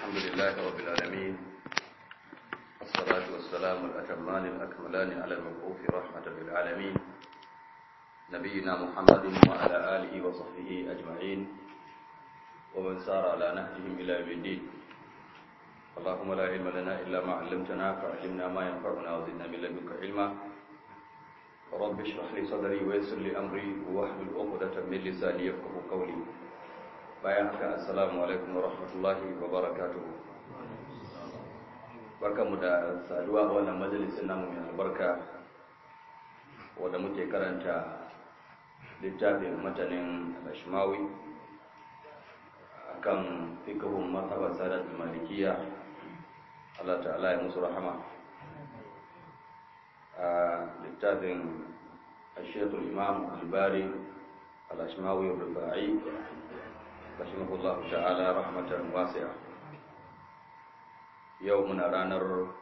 لله رب العالمين والصلاة والسلام الأتمان الأكملان على المبعوث رحمة للعالمين نبينا محمد وعلى آله وصحبه أجمعين ومن سار على نهجهم إلى يوم الدين اللهم لا علم لنا إلا ما علمتنا فعلمنا ما ينفعنا وزدنا من لدنك علما رب اشرح لي صدري ويسر لي أمري واحلل عقدة من لساني يفقه قولي bayan haka assalamu alaikum wa rahmatullahi wa barakatuhu barkamu da saduwa a wannan majalisin namu mai albarka wanda muke karanta littafin matanin al-ashmawi akan fikihun mazhabar sadat malikiya Allah ta'ala ya musu rahama a littafin الشيخ الإمام الباري الأشماوي الرفاعي رحمه الله تعالى رحمة واسعة يومنا رانر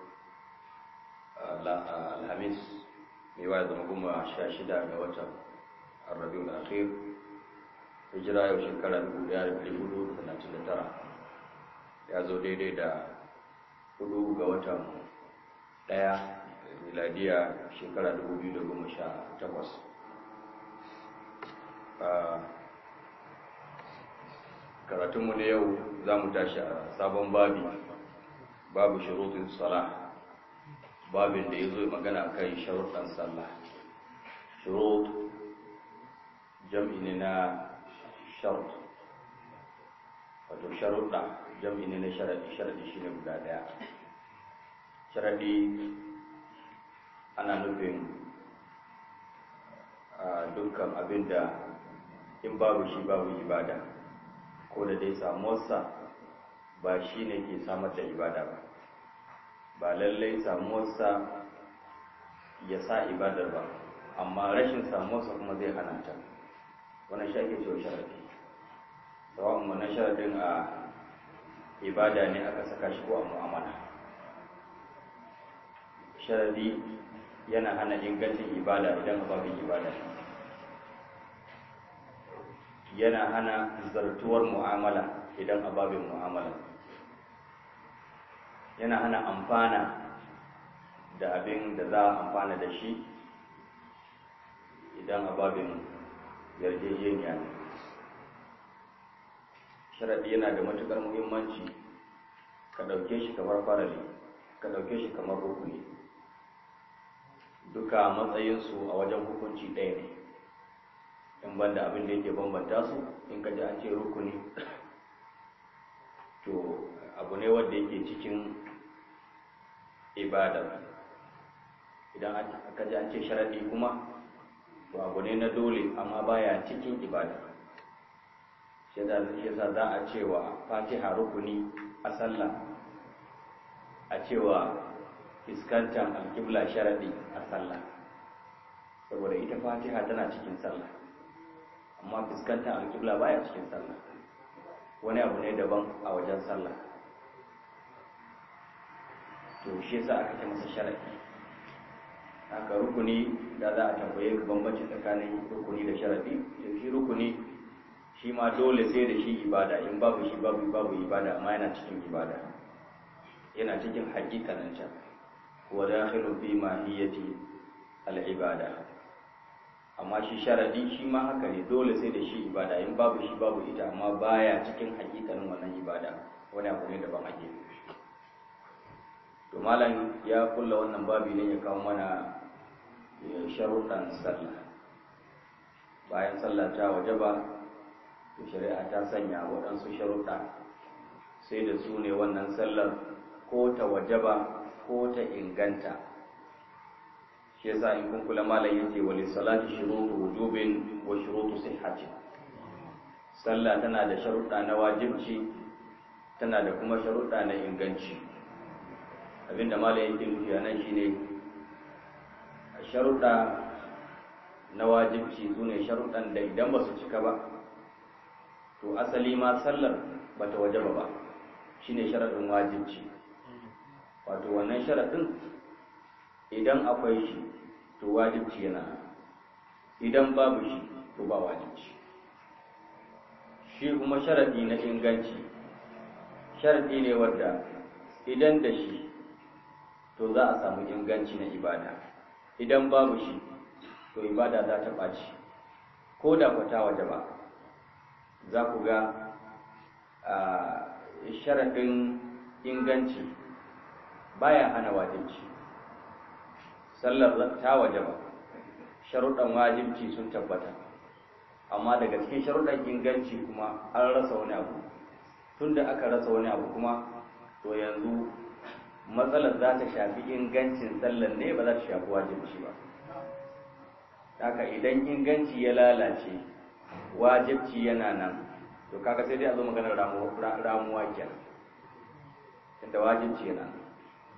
الخميس ميواد مقوم شاشدة قوتا الربيع الأخير hijira yau shekara dubu ɗaya da ɗari hudu da talatin da tara ya zo daidai da hudu ga watan ɗaya miladiya shekara dubu biyu da goma sha takwas karatunmu na yau za mu tashi a sabon babi babu shirutun sala babin da ya zo magana kan sharuɗan sallah shirut jam'i ne na sharut wato sharuɗa jam'i ne na sharaɗi sharaɗi shi ne guda ɗaya sharaɗi ana nufin dukkan abin da in babu shi babu ibada ko da dai samuwarsa ba shi ne ke samar da ibada ba ba lallai samuwarsa ya sa ibadar ba amma rashin samuwarsa kuma zai hana ta wannan shi ake cewa sharadi tsawon wannan sharadin a ibada ne aka saka shi ko a mu'amala sharadi yana hana ingancin ibada idan babin ibada yana hana zartuwar mu'amala idan ababin mu'amala yana hana amfana da abin da za a amfana da shi idan ababin yarjejeniya ne sharaɗi yana da matuƙar muhimmanci ka ɗauke shi kamar farali ka ɗauke shi kamar rukuni duka matsayinsu a wajen hukunci ɗaya ne in banda abin da yake bambanta su in ka ji an ce rukuni to abu ne wanda yake cikin ibada idan aka ji an ce sharaɗi kuma to abu ne na dole amma baya cikin ibada shi yasa za a cewa fatiha rukuni a sallah a cewa fuskantar alƙibla sharaɗi a sallah saboda ita fatiha tana cikin sallah amma fuskantar alƙibla baya cikin sallah wani abu ne daban a wajen sallah to shi yasa aka ce masa sharaɗi haka rukuni da za a tambaye ka bambanci tsakanin rukuni da sharaɗi to shi rukuni shi ma dole sai da shi ibada in babu shi babu babu ibada amma yana cikin ibada yana cikin hakikanin can wa dakhilu fi mahiyati al-ibada amma shi sharadi shi ma haka ne dole sai da shi ibada in babu shi babu ita amma baya cikin hakikanin wannan ibada wani abu ne daban ake to malam ya kulla wannan babi ne ya kawo mana sharuɗan sallah bayan sallah ta wajaba to shari'a ta sanya waɗansu sharuɗa sai da su ne wannan sallar ko ta wajaba ko ta inganta shi yasa in kun kula malam yace wali salati shurutu wujubin wa shurutu sihhatin sallah tana da sharuɗa na wajibci tana da kuma sharuɗa na inganci abinda malam yake nufi a nan shine sharuɗa na wajibci su ne sharuɗan da idan ba su cika ba to asali ma sallar ba ta wajaba ba shine sharaɗin wajibci wato wannan sharaɗin idan akwai shi to wajibci yana idan babu shi to ba wajibci shi kuma sharaɗi na inganci sharadi ne wanda idan da shi to za a samu inganci na ibada idan babu shi to ibada za ta ɓaci ko da kwata waje ba za ku ga sharaɗin inganci baya hana wajibci sallar ta waje ba sharuɗan wajibci sun tabbata amma daga cikin sharuɗan inganci kuma an rasa wani abu tun da aka rasa wani abu kuma to yanzu matsalar za ta shafi ingancin sallar ne ba za ta shafi wajibci ba haka idan inganci ya lalace wajibci yana nan to kaga sai dai a zo maganar ramuwa kenan inda wajibci yana nan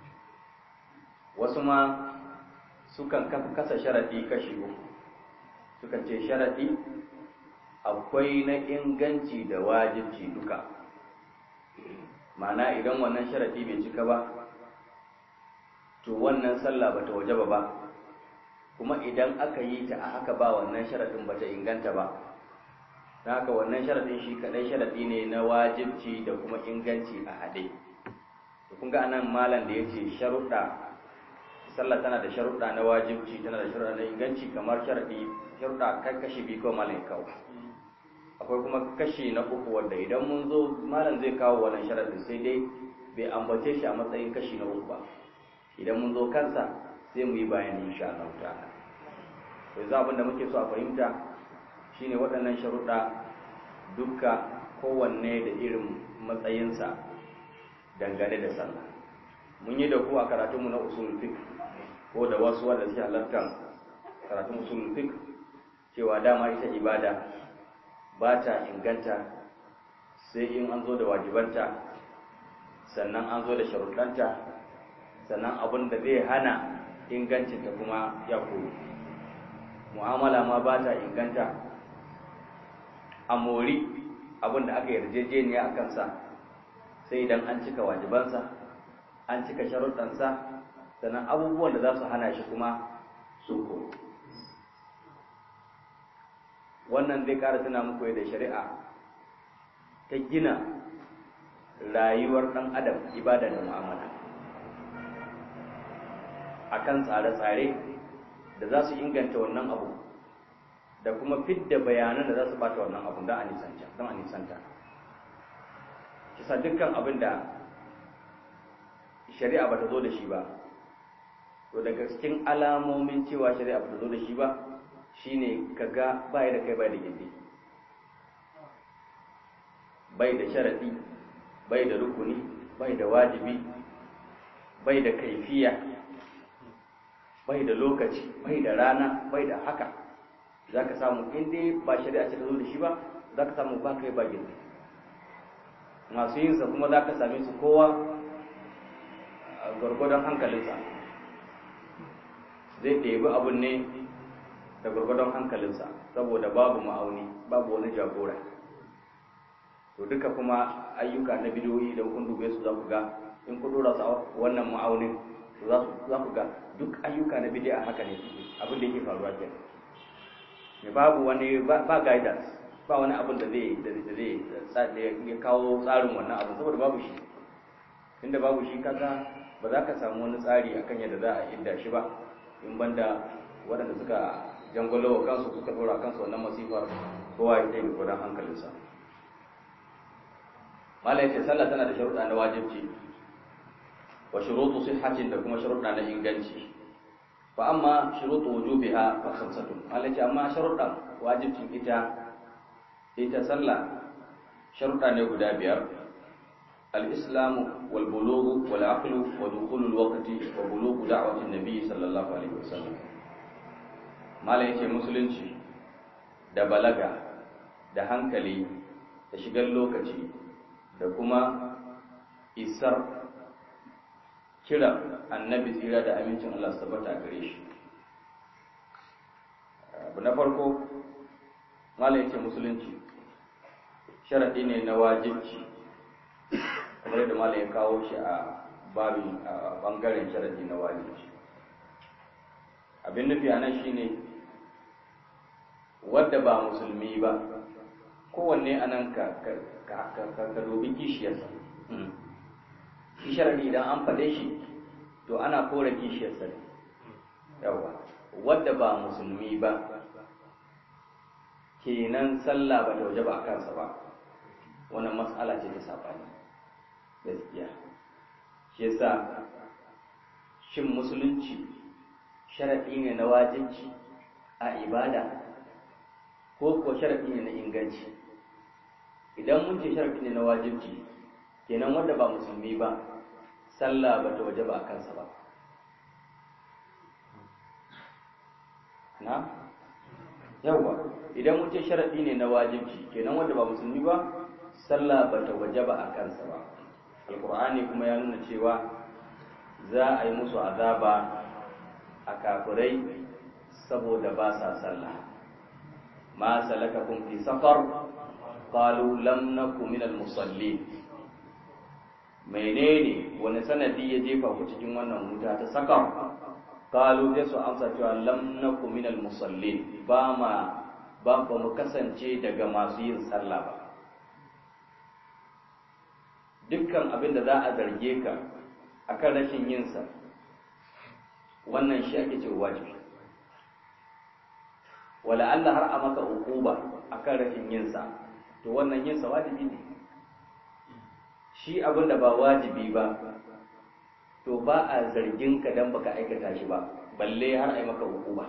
wasu ma sukan kasa sharaɗi kashi uku sukan ce sharaɗi akwai na inganci da wajibci duka ma'ana idan wannan sharaɗi bai cika ba to wannan sallah bata wajaba ba kuma idan aka yi ta a haka ba wannan sharaɗin bata inganta ba ta haka wannan sharaɗin shi kaɗai sharaɗi ne na wajibci da kuma inganci a haɗe to kun ga anan malam da ya ce sharuɗa sallah tana da sharuɗa na wajibci tana da sharuɗa na inganci kamar sharaɗi sharuɗa kai kashi biyu kawai malam ya kawo akwai kuma kashi na uku wanda idan mun zo malam zai kawo wannan sharaɗin sai dai bai ambace shi a matsayin kashi na uku ba idan mun zo kansa sai mu yi bayani insha Allah ta'ala to yanzu abin da muke so a fahimta shine waɗannan sharuɗa dukka kowanne da irin matsayinsa dangane da sallah mun yi da ku a karatunmu na usul fiqh ko da wasu wanda suke halartar karatun usul fiqh cewa dama ita ibada ba ta inganta sai in an zo da wajibanta sannan an zo da sharuɗanta sannan abin da zai hana ingancinta kuma ya koyo mu'amala ma ba ta inganta a mori abin da aka yarjejeniya a kansa sai idan an cika wajibansa an cika sharuɗansa sannan abubuwan da za su hana shi kuma su koyo wannan zai ƙara tuna muku da shari'a ta gina rayuwar ɗan adam ibada da mu'amala akan tsare-tsare da za su inganta wannan abu da kuma fidda bayanan da za su bata wannan abu don a nisanta don a nisanta kisa dukkan abin da shari'a ba ta zo da shi ba to daga cikin alamomin cewa shari'a ba ta zo da shi ba shine kaga bai da kai bai da gindi bai da sharadi bai da rukuni bai da wajibi bai da kaifiya bai da lokaci bai da rana bai da haka za ka samu inda ba shari'a ce ta zo da shi ba za ka samu ba kai ba gindi masu yinsa kuma za ka same su kowa gwargwadon hankalinsa zai ɗebi abin ne da gwargwadon hankalinsa saboda babu ma'auni babu wani jagora to duka kuma ayyuka na bidiyoyi da kun dube su za ku ga in ku dora su a wannan ma'aunin za ku ga duk ayyuka na bidiya haka ne abin da yake faruwa ke ne babu wani ba guidance ba wani abin da zai da zai ya kawo tsarin wannan abin saboda babu shi inda babu shi kaga ba za ka samu wani tsari akan yadda za a idda shi ba in banda waɗanda suka jangolo wa kansu suka dora kansu wannan masifar kowa ya kai gudan hankalinsa mala yace sallah tana da sharuɗa na wajibci wa shurutu sihhatin da kuma sharuɗa na inganci fa amma shurutu wujubiha fa khamsatun mala yace amma sharuɗa wajibcin ita ita sallah sharuɗa ne guda biyar الإسلام والبلوغ والعقل ودخول الوقت وبلوغ دعوة النبي صلى الله عليه وسلم ما yake musulunci da balaga da hankali da shigar lokaci da kuma isar kira annabi tsira da amincin Allah su tabbata gare shi abu na farko mala yake musulunci sharaɗi ne na wajibci kamar yadda malam ya kawo shi a babin a bangaren sharadi na wajibi abin nufi a nan shine wadda ba musulmi ba kowanne a nan ka dubi kishiyarsa shi sharadi idan an faɗe shi to ana kore kishiyarsa ne yawa wadda ba musulmi ba kenan sallah ba ta waje ba a kansa ba wannan matsala ce ta saɓani gaskiya shi yasa shin musulunci sharaɗi ne na wajibci a ibada ko ko sharaɗi ne na inganci idan mun ce sharaɗi ne na wajibci kenan wanda ba musulmi ba sallah ba ta waje ba a kansa ba na yawwa idan mun ce sharaɗi ne na wajibci kenan wanda ba musulmi ba sallah ba ta waje ba a kansa ba alkur'ani kuma ya nuna cewa za a yi musu azaba a kafirai saboda ba sa sallah ma salakakum fi safar qalu lam naku min al musallin menene wani sanadi ya jefa ku cikin wannan wuta ta sakar qalu sai su amsa cewa lam naku min al musallin ba ma ba ba mu kasance daga masu yin sallah ba dukkan abin da za a zarge ka akan rashin yinsa wannan shi ake cewa wajibi wala Allah har a maka ukuba akan rashin yinsa to wannan yinsa wajibi ne shi abin da ba wajibi ba to ba a zargin ka dan baka aikata shi ba balle har a yi maka ukuba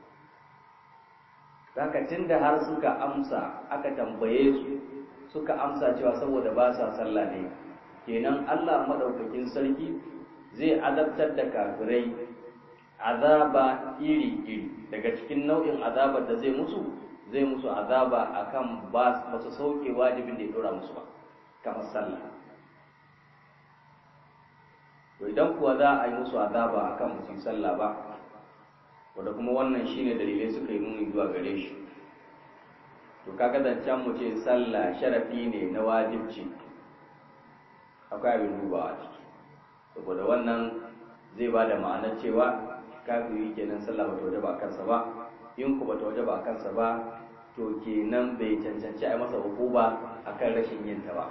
Zaka da har suka amsa aka tambaye su suka amsa cewa saboda ba sa sallah ne kenan Allah madaukakin sarki zai azabtar da kafirai azaba iri-iri daga cikin nau'in azabar da zai musu zai musu azaba akan ba su sauke wajibin da ya dora musu ba kamar sallah to idan kuwa za a yi musu azaba akan musu sallah ba wanda kuma wannan shine dalilai suka yi nuni zuwa gare shi to kaga zancen mu ce sallah sharafi ne na wajibci akwai abin dubawa ciki saboda wannan zai ba da ma'anar cewa kafiri kenan sallah bata waje ba a kansa ba in ku bata waje ba a kansa ba to kenan bai cancanci a masa hukuma akan rashin yin ta ba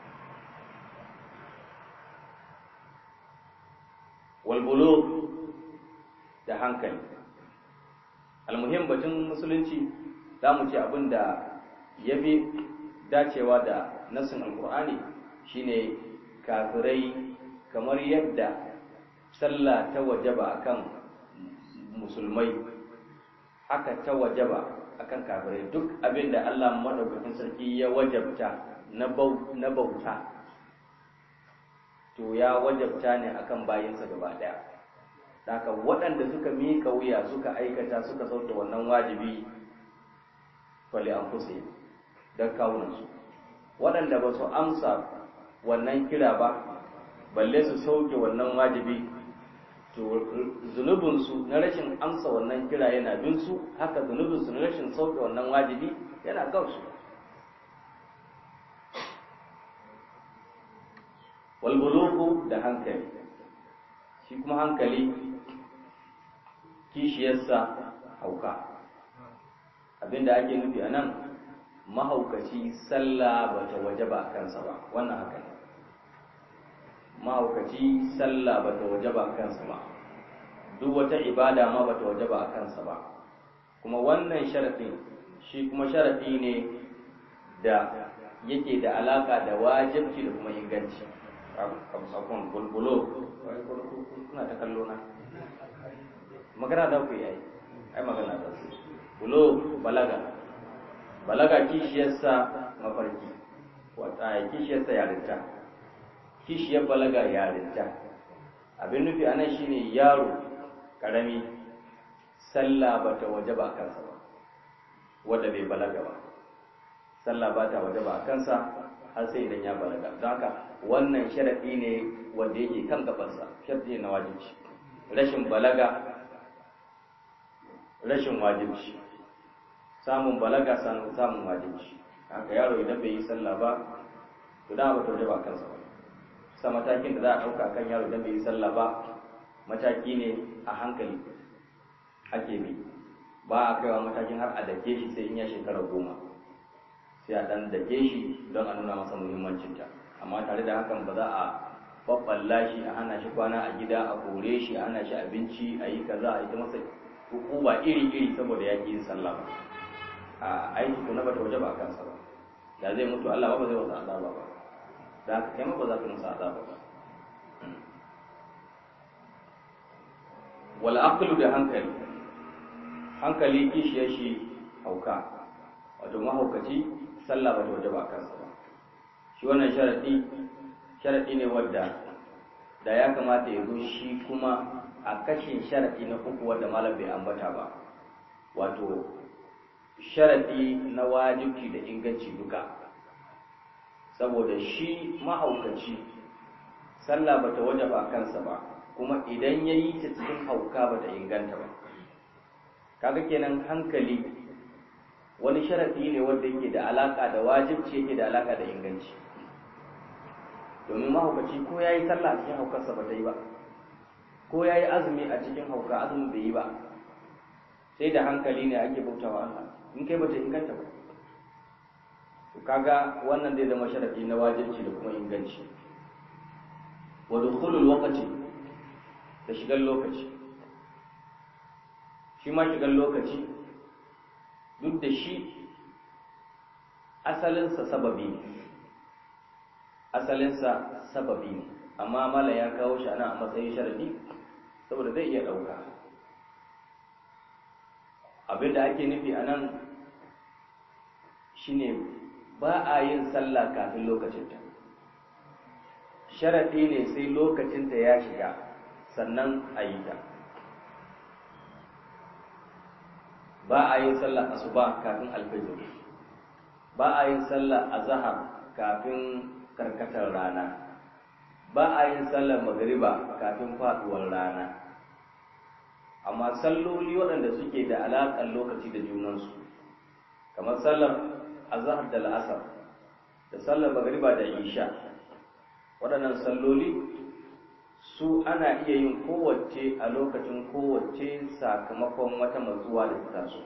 walbulu da hankali almuhim batun musulunci za mu ce abin da ya fi dacewa da nassin alkur'ani shine kafirai kamar yadda sallah ta wajaba akan musulmai haka ta wajaba akan kafirai duk abin da Allah madaukakin sarki ya wajabta na bauta to ya wajabta ne akan bayinsa gaba daya haka waɗanda suka miƙa wuya suka aikata suka sauke wannan wajibi fali an kusa don kawunansu waɗanda ba su amsa wannan kira ba balle su sauke wannan wajibi to zunubinsu na rashin amsa wannan kira yana bin su haka zunubinsu na rashin sauke wannan wajibi yana gausu walbuluku da hankali shi kuma hankali kishiyarsa hauka abinda ake nufi a nan mahaukaci sallah ba ta waje ba kansa ba wannan haka ne mahaukaci sallah ba ta waje ba kansa ba duk wata ibada ma ba ta waje ba kansa ba kuma wannan sharafin shi kuma sharafi ne da yake da alaka da wajibci da kuma inganci abun bulbulo kuna ta kallo na magana za ku yi ai ai magana za ku bulo balaga balaga kishiyarsa mafarki wata kishiyarsa yarinta kishiyar balaga yarinta abin nufi anan shine yaro karami sallah ba ta waje ba kansa ba wadda bai balaga ba sallah ba ta waje ba kansa har sai idan ya balaga don haka wannan sharaɗi ne wanda yake kan gabansa sharaɗi ne na wajibci rashin balaga rashin wajibci samun balaga samun wajibci haka yaro idan bai yi sallah ba to da ba ta waje ba kansa ba sa matakin da za a ɗauka kan yaro idan bai yi sallah ba mataki ne a hankali ake bi ba a kaiwa matakin har a dake shi sai in ya shekara goma sai a ɗan dake shi don a nuna masa muhimmancinta amma tare da hakan ba za a babballa shi a hana shi kwana a gida a kore shi a hana shi abinci a yi kaza a yi ta masa hukuma iri-iri saboda ya yin sallah ba a aiki ko na bata waje ba a kansa ba da zai mutu Allah ba zai wasa azaba ba da haka kai ma ba za ka musa azaba ba wal aqlu da hankali hankali kishiyar shi hauka wato mahaukaci sallah ba ta waje ba a kansa ba shi wannan sharadi sharadi ne wadda da ya kamata ya zo shi kuma a kashin sharadi na uku wadda malam bai ambata ba wato sharadi na wajibci da inganci duka saboda shi mahaukaci sallah bata wajaba kansa ba kuma idan ya yi ta cikin hauka bata inganta ba kaga kenan hankali wani sharadi ne wanda yake da alaka da wajibci yake da alaka da inganci domin mahaukaci ko ya yi sallah a cikin haukarsa ba ta yi ba ko ya yi azumi a cikin hauka azumin bai yi ba sai da hankali ne ake bautawa Allah in kai bata inganta ba to kaga wannan zai zama sharadi na wajibci da kuma inganci wa dukhulul waqti da shigar lokaci shi ma shigar lokaci duk da shi asalinsa sababi ne asalinsa sababi ne amma mala ya kawo shi ana a matsayin sharadi saboda zai iya ɗauka abinda ake nufi a nan shine ba a yin sallah kafin lokacinta sharaɗi ne sai lokacinta ya shiga sannan a yi ta ba a yin sallah asuba kafin alfajir ba a yin sallah azhar kafin karkatar rana ba a yin sallar magariba kafin faduwar rana amma salloli waɗanda suke da alaƙar lokaci da junansu kamar sallar azhar da la'asar da sallar magariba da isha waɗannan salloli su ana iya yin kowace a lokacin kowace sakamakon wata matsuwa da ta taso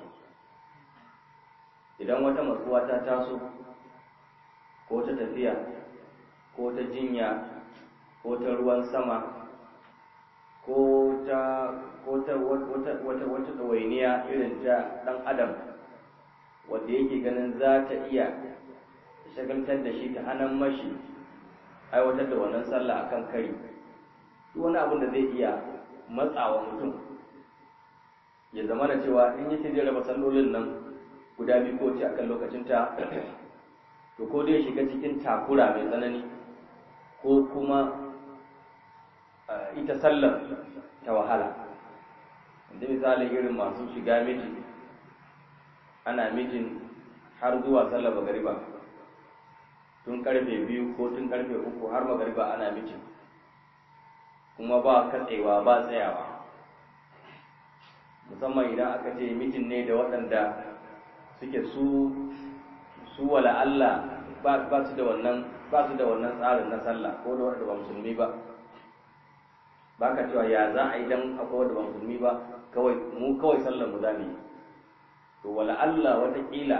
idan wata matsuwa ta taso ko ta tafiya ko ta jinya ko ta ruwan sama ko ta ko ta wata wata wata ɗawainiya irin ta ɗan adam wanda yake ganin za ta iya shagaltar da shi ta hannun mashi aiwatar da wannan sallah akan kari duk wani abin da zai iya matsawa mutum ya zama da cewa in yi zai raba sallolin nan guda biyu ko ce akan lokacin ta to ko dai shiga cikin takura mai tsanani ko kuma ita sallar ta wahala yanzu misali irin masu shiga miji ana mijin har zuwa sallar magariba tun karfe biyu ko tun karfe uku har magariba ana mijin kuma ba katsewa ba tsayawa musamman idan aka ce mijin ne da waɗanda suke su su wala Allah ba su da wannan ba su da wannan tsarin na sallah ko da wanda ba musulmi ba ba ka cewa ya za a yi dan akwai wanda ba musulmi ba kawai mu kawai sallar mu zamu yi to wala Allah watakila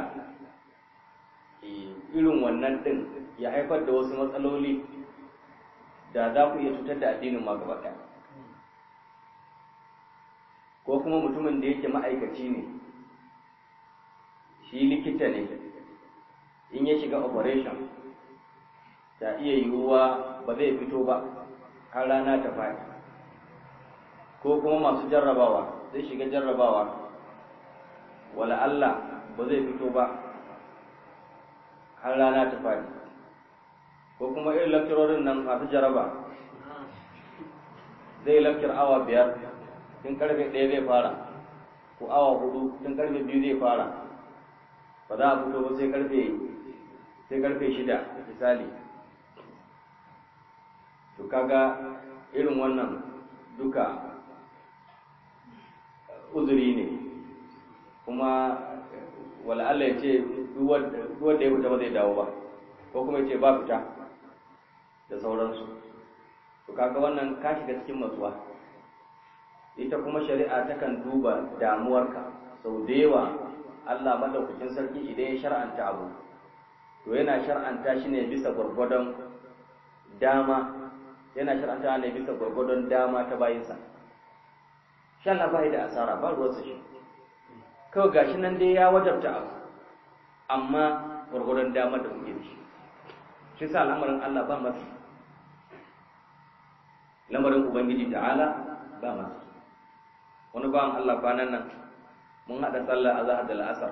irin wannan din ya haifar da wasu matsaloli da za ku iya cutar da addinin ma gaba ɗaya ko kuma mutumin da yake ma'aikaci ne shi likita ne in ya shiga operation ta iya yiwuwa ba zai fito ba har rana ta faɗi ko kuma masu jarrabawa zai shiga jarrabawa wala Allah ba zai fito ba har rana ta faɗi ko kuma irin lakcirorin nan masu jaraba zai lakcir awa biyar tun karfe ɗaya zai fara ko awa hudu tun karfe biyu zai fara ba za a fito ba sai karfe sai karfe shida misali to kaga irin wannan duka uzuri ne kuma wala Allah ya ce duk wanda ya fita ba zai dawo ba ko kuma ya ce ba fita da sauransu to kaga wannan ka shiga cikin matsuwa ita kuma shari'a takan duba damuwarka sau da yawa Allah madaukakin sarki idan ya shar'anta abu to yana shar'anta shi ne bisa gwargwadon dama yana shar'anta ne bisa gwargwadon dama ta bayinsa shi Allah ba da asara ba ruwansa shi kawai gashi nan dai ya wajabta abu amma gwargwadon dama da muke da shi shi sa al'amarin Allah ba masu lamarin Ubangiji ta'ala ba masu wani bawan Allah kwanan nan mun haɗa sallah a zahar da la'asar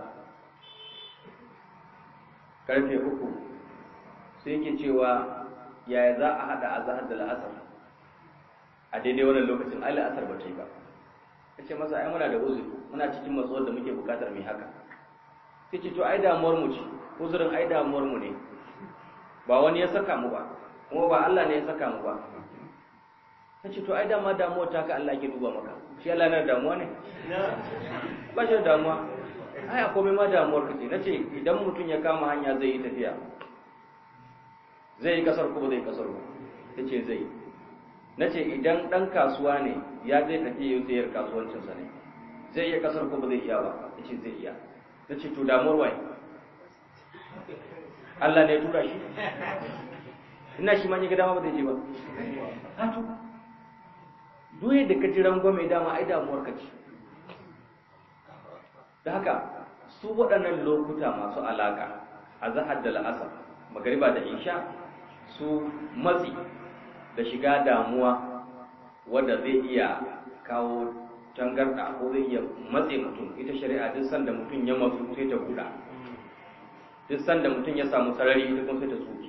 karfe uku sai yake cewa yaya za a haɗa a zahar da la'asar a daidai wannan lokacin ai la'asar ba ta yi ba ya ce masa ai muna da uzuri muna cikin matsuwar da muke bukatar mai haka sai ce to ai damuwar mu ce uzurin ai damuwar mu ne ba wani ya saka mu ba kuma ba Allah ne ya saka mu ba ta ce to ai dama damuwar ta ka Allah ke duba maka shi Allah na damuwa ne ba shi da damuwa ai a komai ma damuwar ka ce nace idan mutum ya kama hanya zai yi tafiya zai yi kasar ko ba zai kasar ba ta ce zai yi nace idan dan kasuwa ne ya zai tafi yau sayar kasuwancinsa ne zai iya kasar ko ba zai iya ba ta ce zai iya ta ce to damuwar waye Allah ne ya tura shi ina shi ma ga dama ba zai je ba hatu duye da ka ji rangwame dama ai damuwar ka ce da haka su waɗannan lokuta masu alaƙa a zahar da la'asar magariba da isha su matsi da shiga damuwa wadda zai iya kawo tangarɗa ko zai iya matse mutum ita shari'a duk sanda mutum ya matsu sai ta buɗa duk sanda mutum ya samu sarari ita kuma sai ta tsoke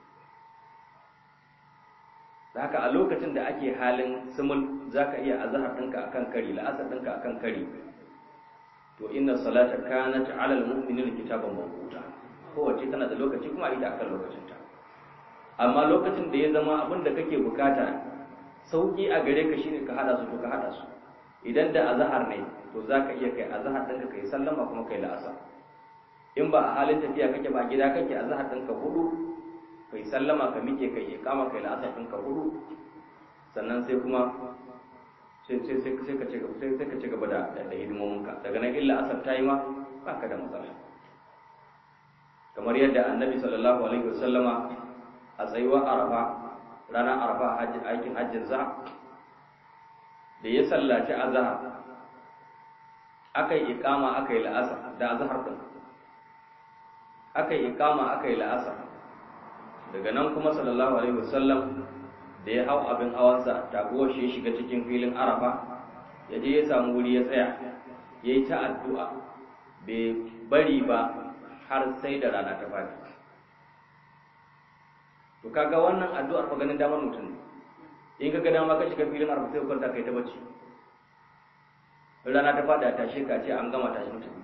da haka a lokacin da ake halin sumul za ka iya azahar ɗinka a kan kari la'asar ɗinka a kan kari to inna salata kanat ala al-mu'minin kitaban mawquta kowace tana da lokaci kuma ita akan lokacinta amma lokacin da ya zama abin da kake bukata sauki a gare ka shine ka hada su to ka hada su idan da azahar ne to za ka iya kai azahar ɗinka kai sallama kuma kai la'asar in ba a halin tafiya kake ba gida kake azahar ɗinka hudu kai sallama ka mike kai kama kai la'asar ɗinka hudu sannan sai kuma sai sai sai sai ka ci gaba sai sai ka ci gaba da da hidimominka daga nan illa asar ta yi ma ba ka da matsala kamar yadda annabi sallallahu alaihi wasallama a tsayuwar arafa ranar arafa aikin hajjin za da ya sallaci azhar aka yi ikama aka yi la'asar da azhar din aka yi ikama aka yi la'asar daga nan kuma sallallahu alaihi wasallam da ya hau abin hawansa taguwar shi ya shiga cikin filin arafa ya je ya samu wuri ya tsaya ya yi ta addu'a bai bari ba har sai da rana ta fadi to kaga wannan addu'ar fa ganin damar mutum in ka ga dama ka shiga filin arafa sai kwanta kai ta bacci rana ta fada ta tashe ka ce an gama tashi mutum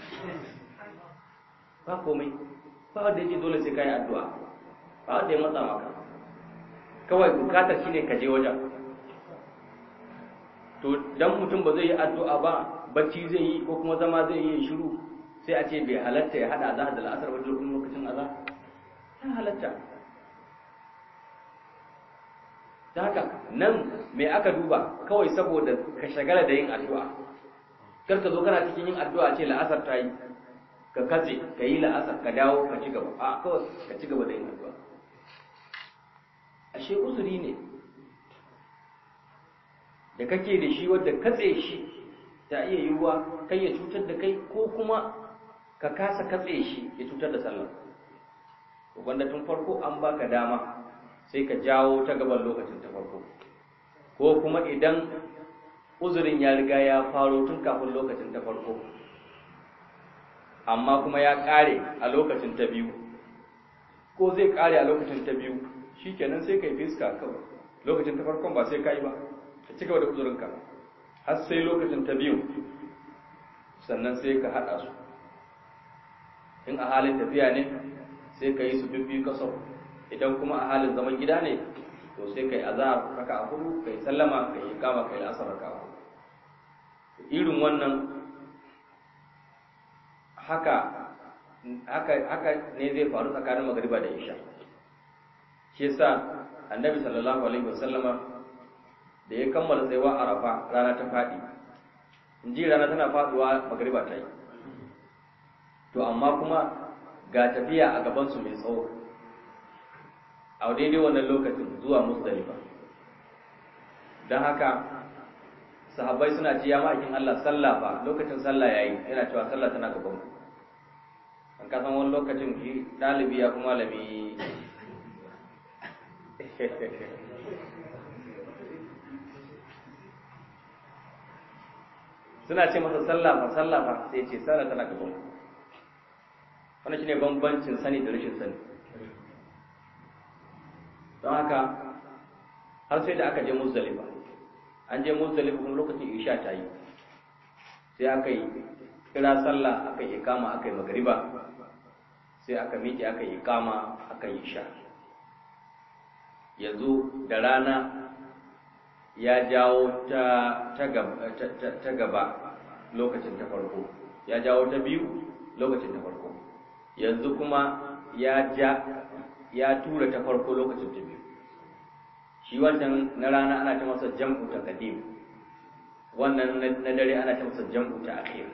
ba komai ba wanda yake dole sai ka yi addu'a ba wanda ya matsa maka kawai bukatar shine ka je wajen to dan mutum ba zai yi addu'a ba bacci zai yi ko kuma zama zai yi shiru sai a ce bai halatta ya hada azhar da al'asar wajen lokacin azhar ya halatta da haka nan me aka duba kawai saboda ka shagala da yin addu'a kar ka zo kana cikin yin addu'a ce la'asar ta yi ka katse ka yi la'asar ka dawo ka ci gaba a kawai ka ci gaba da yin addu'a ashe uzuri ne da kake da shi wadda katse shi ta iya yiwuwa kai ya cutar da kai ko kuma ka kasa katse shi ya cutar da sallah wanda tun farko an baka dama sai ka jawo ta gaban lokacin ta farko ko kuma idan uzurin ya riga ya faro tun kafin lokacin ta farko amma kuma ya kare a lokacin ta biyu ko zai kare a lokacin ta biyu shikenan sai kai fiska kawai lokacin ta farkon ba sai kai ba ka ci gaba da uzurinka har sai lokacin ta biyu sannan sai ka haɗa su in a halin tafiya ne sai ka yi su bibbi kasar idan kuma a halin zaman gida ne to sai ka yi azahar raka a hudu ka yi sallama ka yi kama ka yi asar raka a hudu irin wannan haka haka haka ne zai faru tsakanin magariba da isha shi yasa annabi sallallahu alaihi wasallama da ya kammala tsayuwa arafa rana ta faɗi in ji rana tana faɗuwa magariba ta yi to amma kuma ga tafiya a gabansu mai tsawo a daidai wannan lokacin zuwa musdalifa don haka sahabbai suna ce ya ma'aikin Allah sallah fa lokacin sallah yayi yana cewa sallah tana gaban ku an kasan wani lokacin shi ɗalibi ya kuma malami suna ce masa sallah fa sallah fa sai ce sallah tana gaban ku wannan shine bambancin sani da rashin sani don haka har sai da aka je muzdalifa an je muzdalifa kuma lokacin isha ta yi sai aka yi kira sallah aka yi ikama aka yi magariba sai aka miƙe aka yi ikama aka yi isha yanzu da rana ya jawo ta gaba lokacin ta farko ya jawo ta biyu lokacin ta farko yanzu kuma ya ja ya tura ta farko lokacin ta biyu shi wancan na rana ana ta masa jam'u ta kadim wannan na dare ana ta masa jam'u ta akhir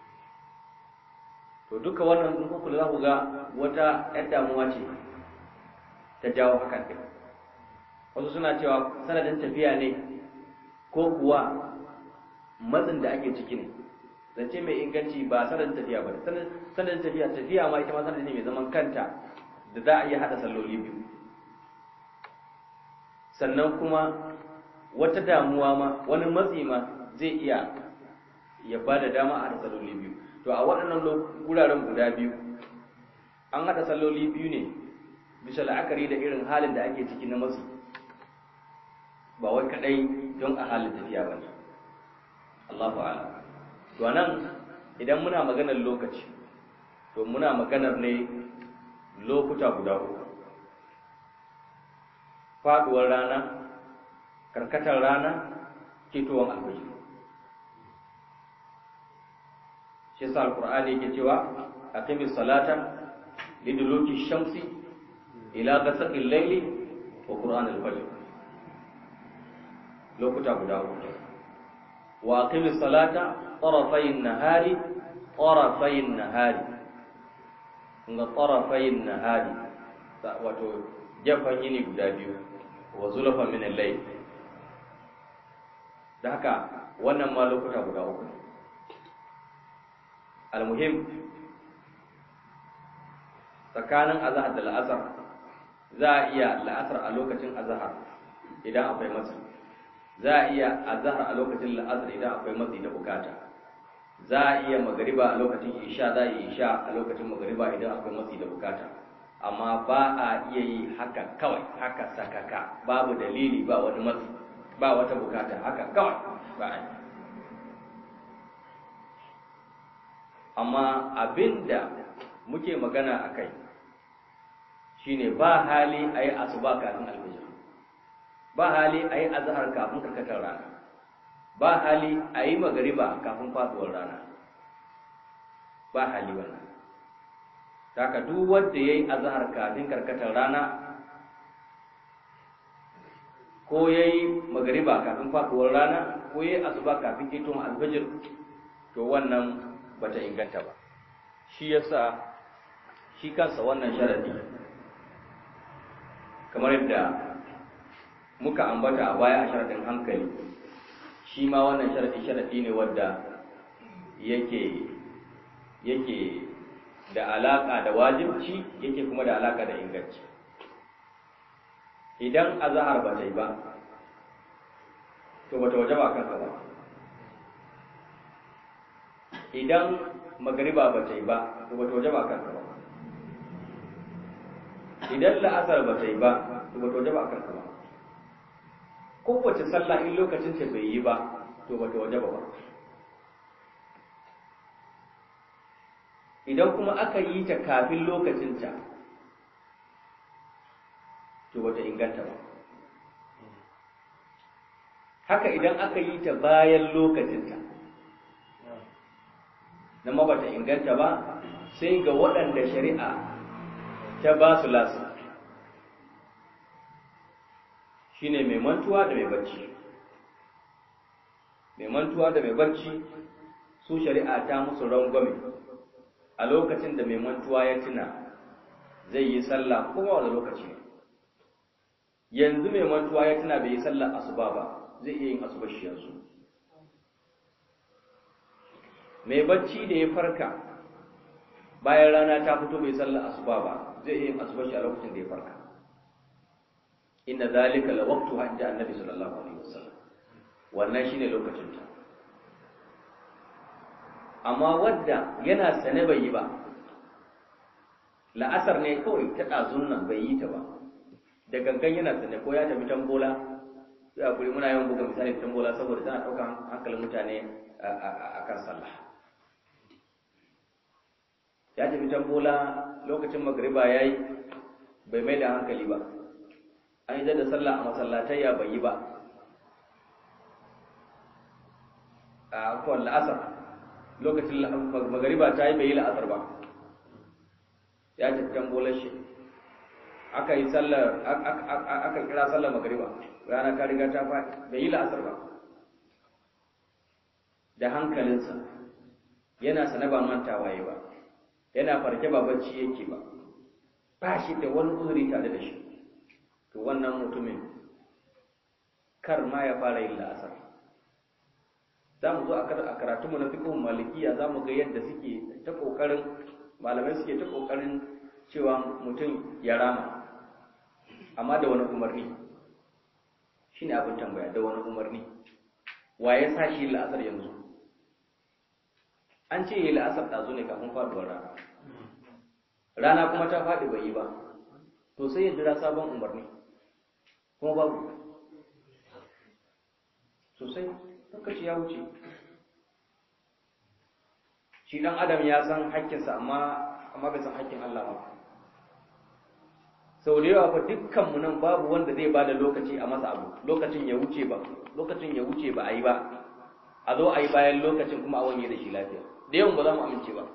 to duka wannan in kuka za ku ga wata yar damuwa ce ta jawo hakan din wasu suna cewa sanadin tafiya ne ko kuwa matsin da ake ciki ne zance mai inganci ba sanadin tafiya ba sanadin tafiya tafiya ma ita ma sanadin ne mai zaman kanta da za a iya haɗa salloli biyu sannan kuma wata damuwa ma wani matsi ma zai iya ya ba da dama a haɗa salloli biyu to a waɗannan wuraren guda biyu an haɗa salloli biyu ne bisa la'akari da irin halin da ake ciki na matsi ba wai kaɗai don a halin tafiya ba ne Allahu a'lam to nan idan muna maganar lokaci to muna maganar ne lokuta guda uku faduwar rana karkatar rana ketowar alfajir shi yasa alqur'ani yake cewa aqimi salata liduluki shamsi ila ghasaqil layli wa qur'an al-fajr lokuta guda uku wa aqimi salata tarafayn nahari tarafayn nahari kunga tarafayn nahari wato jafan yini guda biyu wa zulafa min al-layl da haka wannan ma lokuta guda uku almuhim tsakanin azahar da la'asar za a iya la'asar a lokacin azahar idan akwai matsi za a iya azahar a lokacin la'asar idan akwai matsi da bukata za a iya magariba a lokacin isha za a yi isha a lokacin magariba idan akwai matsi da bukata amma ba a iya yi haka kawai haka sakaka babu dalili ba wani matsi ba wata bukata haka kawai ba a yi amma abinda muke magana a kai shine ba hali a yi asuba kafin alfijir ba hali a yi azahar kafin karkatar rana ba hali a yi magariba kafin faduwar rana ba hali wannan taka duk wanda ya yi azahar kafin karkatar rana ko ya yi magariba kafin faduwar rana ko ya yi asuba kafin ketun alfijir to wannan bata inganta ba shi yasa shi kansa wannan sharadi kamar yadda muka ambata a baya a sharadin hankali shi ma wannan sharadi sharadi ne wadda yake yake da alaka da wajibci yake kuma da alaka da inganci idan azhar ba ta yi ba to bata wajaba kanka ba idan magariba ba ta yi ba to ba ta waje ba kanka ba idan la'asar ba ta yi ba to ba ta waje ba kanka ba kowace sallah in lokacin ta bai yi ba to ba ta waje ba ba idan kuma aka yi ta kafin lokacinta to ba ta inganta ba haka idan aka yi ta bayan lokacinta na mabata inganta ba sai ga waɗanda shari'a ta ba su lasu shi ne mai mantuwa da mai bacci mai mantuwa da mai bacci su shari'a ta musu rangwame a lokacin da mai mantuwa ya tuna zai yi sallah kuma wani lokaci yanzu mai mantuwa ya tuna bai yi sallar asuba ba zai iya yin asuba shi yanzu mai bacci da ya farka bayan rana ta fito bai sallar asuba ba zai iya yin asuba shi a lokacin da ya farka inna zalika la waqtu hajji annabi sallallahu alaihi wasallam wannan shine lokacin ta amma wadda yana sane bai yi ba la'asar ne kawai ta ɗazun nan bai yi ta ba da gangan yana sane ko ya tafi tambola ya kuri muna yawan buga misali tambola saboda tana ɗaukar hankalin mutane a kan sallah ya tafi tambola lokacin magriba ya yi bai mai da hankali ba an yi da sallah a masallatai ya bai yi ba a kwan la'asar lokacin magariba ta yi bai yi la'asar ba ya tafi tambolar shi aka yi sallar aka kira sallar magariba rana ta riga ta faɗi bai yi la'asar ba da hankalinsa yana sane ba mantawa yi ba yana farke ba bacci yake ba ba shi da wani uzuri tare da shi to wannan mutumin kar ma ya fara yin la'asar za mu zo a karatunmu na fiqhun malikiya za mu ga yadda suke ta ƙoƙarin malamai suke ta ƙoƙarin cewa mutum ya rama amma da wani umarni shi ne abin tambaya da wani umarni wa ya sa shi la'asar yanzu an ce yi la'asar ɗazu ne kafin faɗuwar rana rana kuma ta faɗi bai yi ba to sai ya jira sabon umarni kuma babu sosai lokaci ya wuce shi ɗan adam ya san haƙƙinsa amma amma bai san haƙƙin Allah ba sau da yawa fa dukkanmu nan babu wanda zai bada lokaci a masa abu lokacin ya wuce ba lokacin ya wuce ba a yi ba a zo a yi bayan lokacin kuma a wanye da shi lafiya da yawan ba za mu amince ba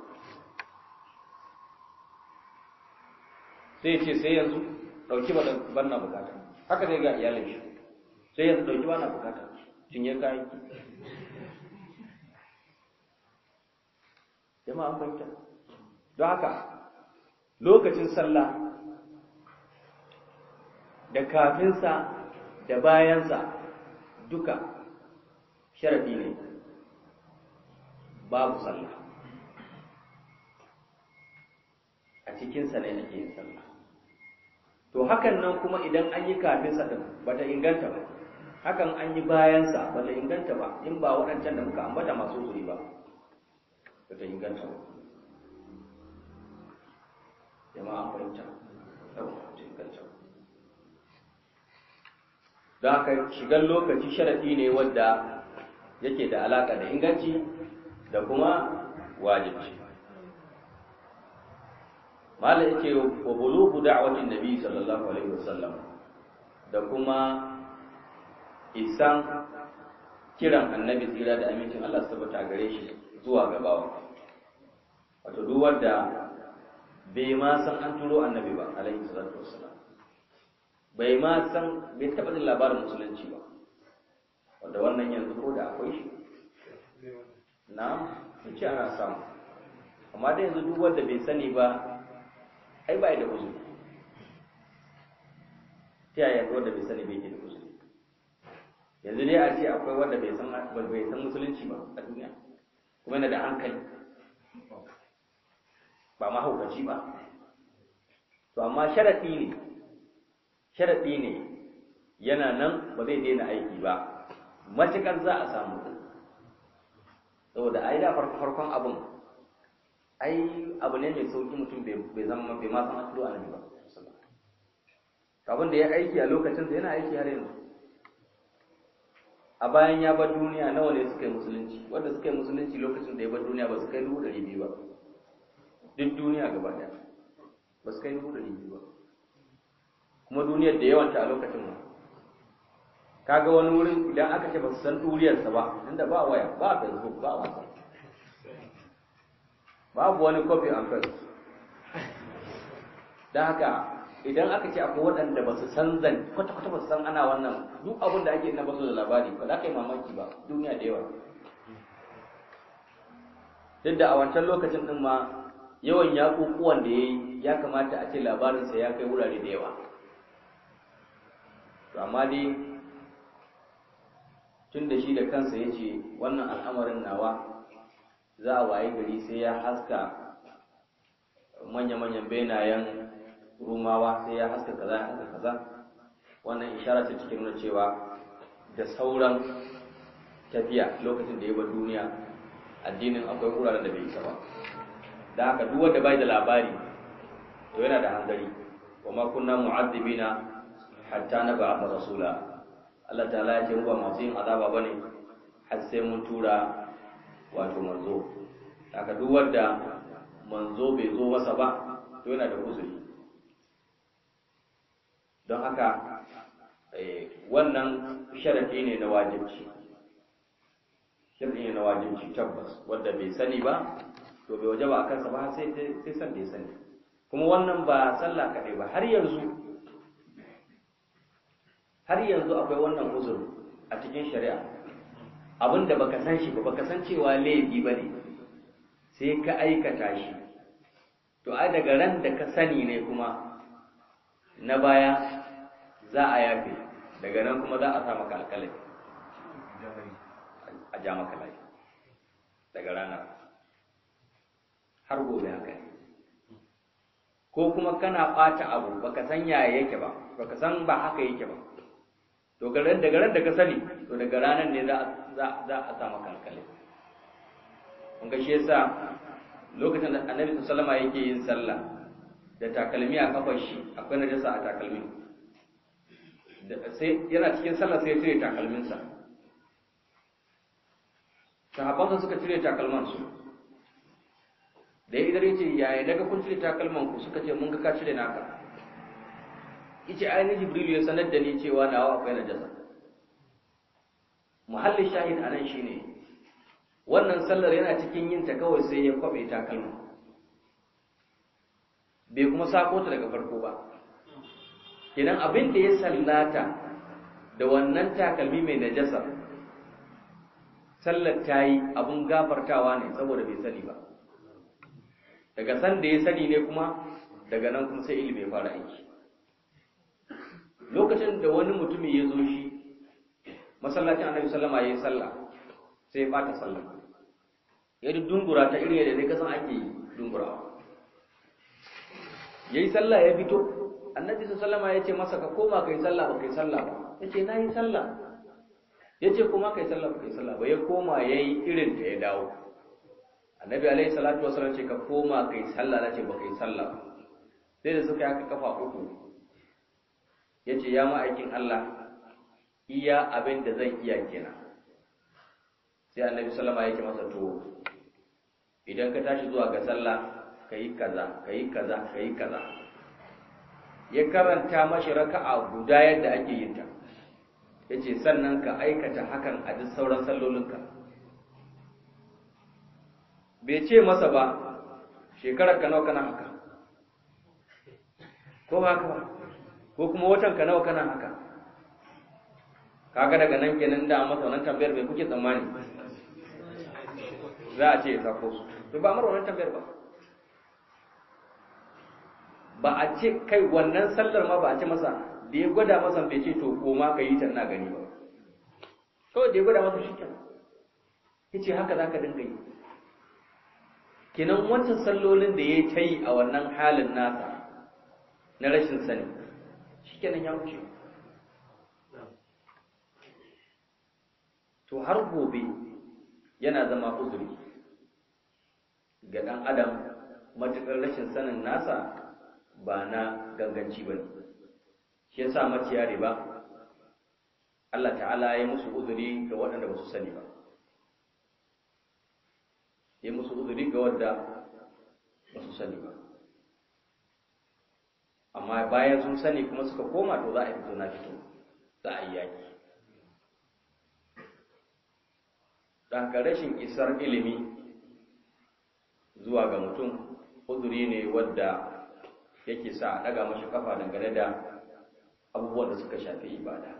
sai ce sai yanzu ɗauki ban na bukata haka zai ga iyalin shi sai yanzu ɗauki ba na bukata cinye kayan ki jama'a an fahimta don haka lokacin sallah da kafinsa da bayansa duka sharadi ne babu sallah a cikinsa ne ake yin sallah to hakan nan kuma idan an yi kafinsa ɗin ba ta inganta ba hakan an yi bayansa ba ta inganta ba in ba waɗancan da muka ambata masu zuri ba ba ta inganta ba jama'a fahimta yawa ta inganta ba don haka shigar lokaci sharaɗi ne wadda yake da alaƙa da inganci da kuma wajibci mala yake wa bulugu da'watin nabi sallallahu alaihi wasallam da kuma isan kiran annabi tsira da amincin Allah tabbata a gare shi zuwa gabawa wato duk wanda bai ma san an turo annabi ba alaihi salatu wassalam bai ma san bai taɓa jin labarin musulunci ba wanda wannan yanzu ko da akwai shi na ce ana samu amma da yanzu duk wanda bai sani ba ai ba da uzuri ta yaya yanzu wanda bai sani bai ke da uzuri yanzu dai a ce akwai wanda bai san bai san musulunci ba a duniya kuma yana da hankali ba mahaukaci ba to amma sharaɗi ne sharaɗi ne yana nan ba zai daina aiki ba matuƙar za a samu saboda ai da farkon abin ai abu ne mai sauƙi mutum bai zama bai ma san an turo annabi ba abin da ya aiki a lokacin da yana aiki har yanzu a bayan ya bar duniya nawa ne suka yi musulunci wanda suka yi musulunci lokacin da ya bar duniya ba su kai dubu ɗari biyu ba duk duniya gaba ɗaya ba su kai dubu ɗari biyu ba kuma duniyar da yawanta a lokacin ma kaga wani wurin idan aka ce ba su san duriyarsa ba inda ba waya ba facebook ba wasa babu wani copy and paste don haka idan aka ce akwai waɗanda ba su san zan kwata-kwata ba su san ana wannan duk abin da ake na basu da labari ba za ka yi mamaki ba duniya da yawa duk da a wancan lokacin ɗin ma yawan yaƙuƙuwan da ya yi ya kamata a ce labarinsa ya kai wurare da yawa to amma dai tun da shi da kansa ya ce wannan al'amarin nawa za a waye gari sai ya haska manya-manyan benayen rumawa sai ya haska kaza ya haska kaza wannan ishara ce cikin nuna cewa da sauran tafiya lokacin da ya ba duniya addinin akwai wuraren da bai isa ba da haka duk wanda bai da labari to yana da hanzari wa ma kunna mu'azzibina hatta na ba rasula Allah ta'ala ya ce mu ba masu yin azaba bane har sai mun tura wato manzo haka duk wanda manzo bai zo masa ba to yana da uzuri don haka wannan sharadi ne na wajibci sharadi ne na wajibci tabbas wanda bai sani ba to bai waje ba a kansa ba sai sai san da ya sani kuma wannan ba sallah kaɗai ba har yanzu har yanzu akwai wannan uzur a cikin shari'a abin da baka san shi ba baka san cewa laifi ba ne sai ka aikata shi to ai daga ran da ka sani ne kuma na baya za a yafe daga nan kuma za a sa maka alƙalai a ja maka lai daga ranar har gobe haka ne ko kuma kana ɓata abu baka san yaya yake ba baka san ba haka yake ba to daga ran da ka sani to daga ranar ne za a sa maka alƙalai kun ga shi yasa lokacin da annabi sallama yake yin sallah da takalmi a kafar shi akwai najasa a takalmi sai yana cikin sallah sai ya cire takalminsa sahabbansa suka cire takalmansu da ya idare ce yaya daga kun cire takalman ku suka ce mun ga ka cire naka yace ainihin jibril ya sanar da ni cewa nawa akwai najasa muhallin shahid anan shine wannan sallar yana cikin yin ta kawai sai ya kwabe takalma bai kuma sako ta daga farko ba kenan abin da ya sallata da wannan takalmi mai najasa sallar ta yi abin gafartawa ne saboda bai sani ba daga san da ya sani ne kuma daga nan kuma sai ilimi ya fara aiki lokacin da wani mutumi ya zo shi masallacin annabi sallama ya yi sallah sai ya bata sallah ya dungura ta irin yadda ne kasan ake yi dungurawa ya yi sallah ya fito annabi sallama ya ce masa ka koma ka yi sallah ba ka yi sallah ba ya ce na yi sallah ya ce kuma ka yi sallah ba ka yi sallah ba ya koma ya yi irin ta ya dawo annabi alaihi salatu wasallam ce ka koma ka yi sallah na ce ba ka yi sallah ba sai da suka yi haka kafa uku ya ce ya ma'aikin Allah iya abin da zan iya kenan sai annabi sallama ya ce masa to idan ka tashi zuwa ga sallah ka yi kaza ka yi kaza ka yi kaza ya karanta mashi raka'a guda yadda ake yin ta ya ce sannan ka aikata hakan a duk sauran sallolinka bai ce masa ba shekarar ka nawa kana haka ko ba haka ba ko kuma watan ka nawa kana haka kaga daga nan kenan da masa wannan tambayar bai kuke tsammani za a ce ya sako su to ba mara wannan tambayar ba ba a ce kai wannan sallar ma ba a ce masa da ya gwada masa bai ce to koma ka yi ta ina gani ba kawai da ya gwada masa shi kenan ya ce haka za ka dinga yi kenan wancan sallolin da ya ta yi a wannan halin nasa na rashin sani shi kenan ya wuce to har gobe yana zama uzuri ga ɗan adam matuƙar rashin sanin nasa ba na ganganci ba ne shi yasa maciya riba Allah ta'ala ya musu uzuri ga waɗanda ba su sani ba ya musu uzuri ga wanda ba su sani ba amma bayan sun sani kuma suka koma to za a fito na fito za a yi yaki daga rashin isar ilimi zuwa ga mutum uzuri ne wadda yake sa a ɗaga mashi kafa dangane da abubuwan da suka shafi ibada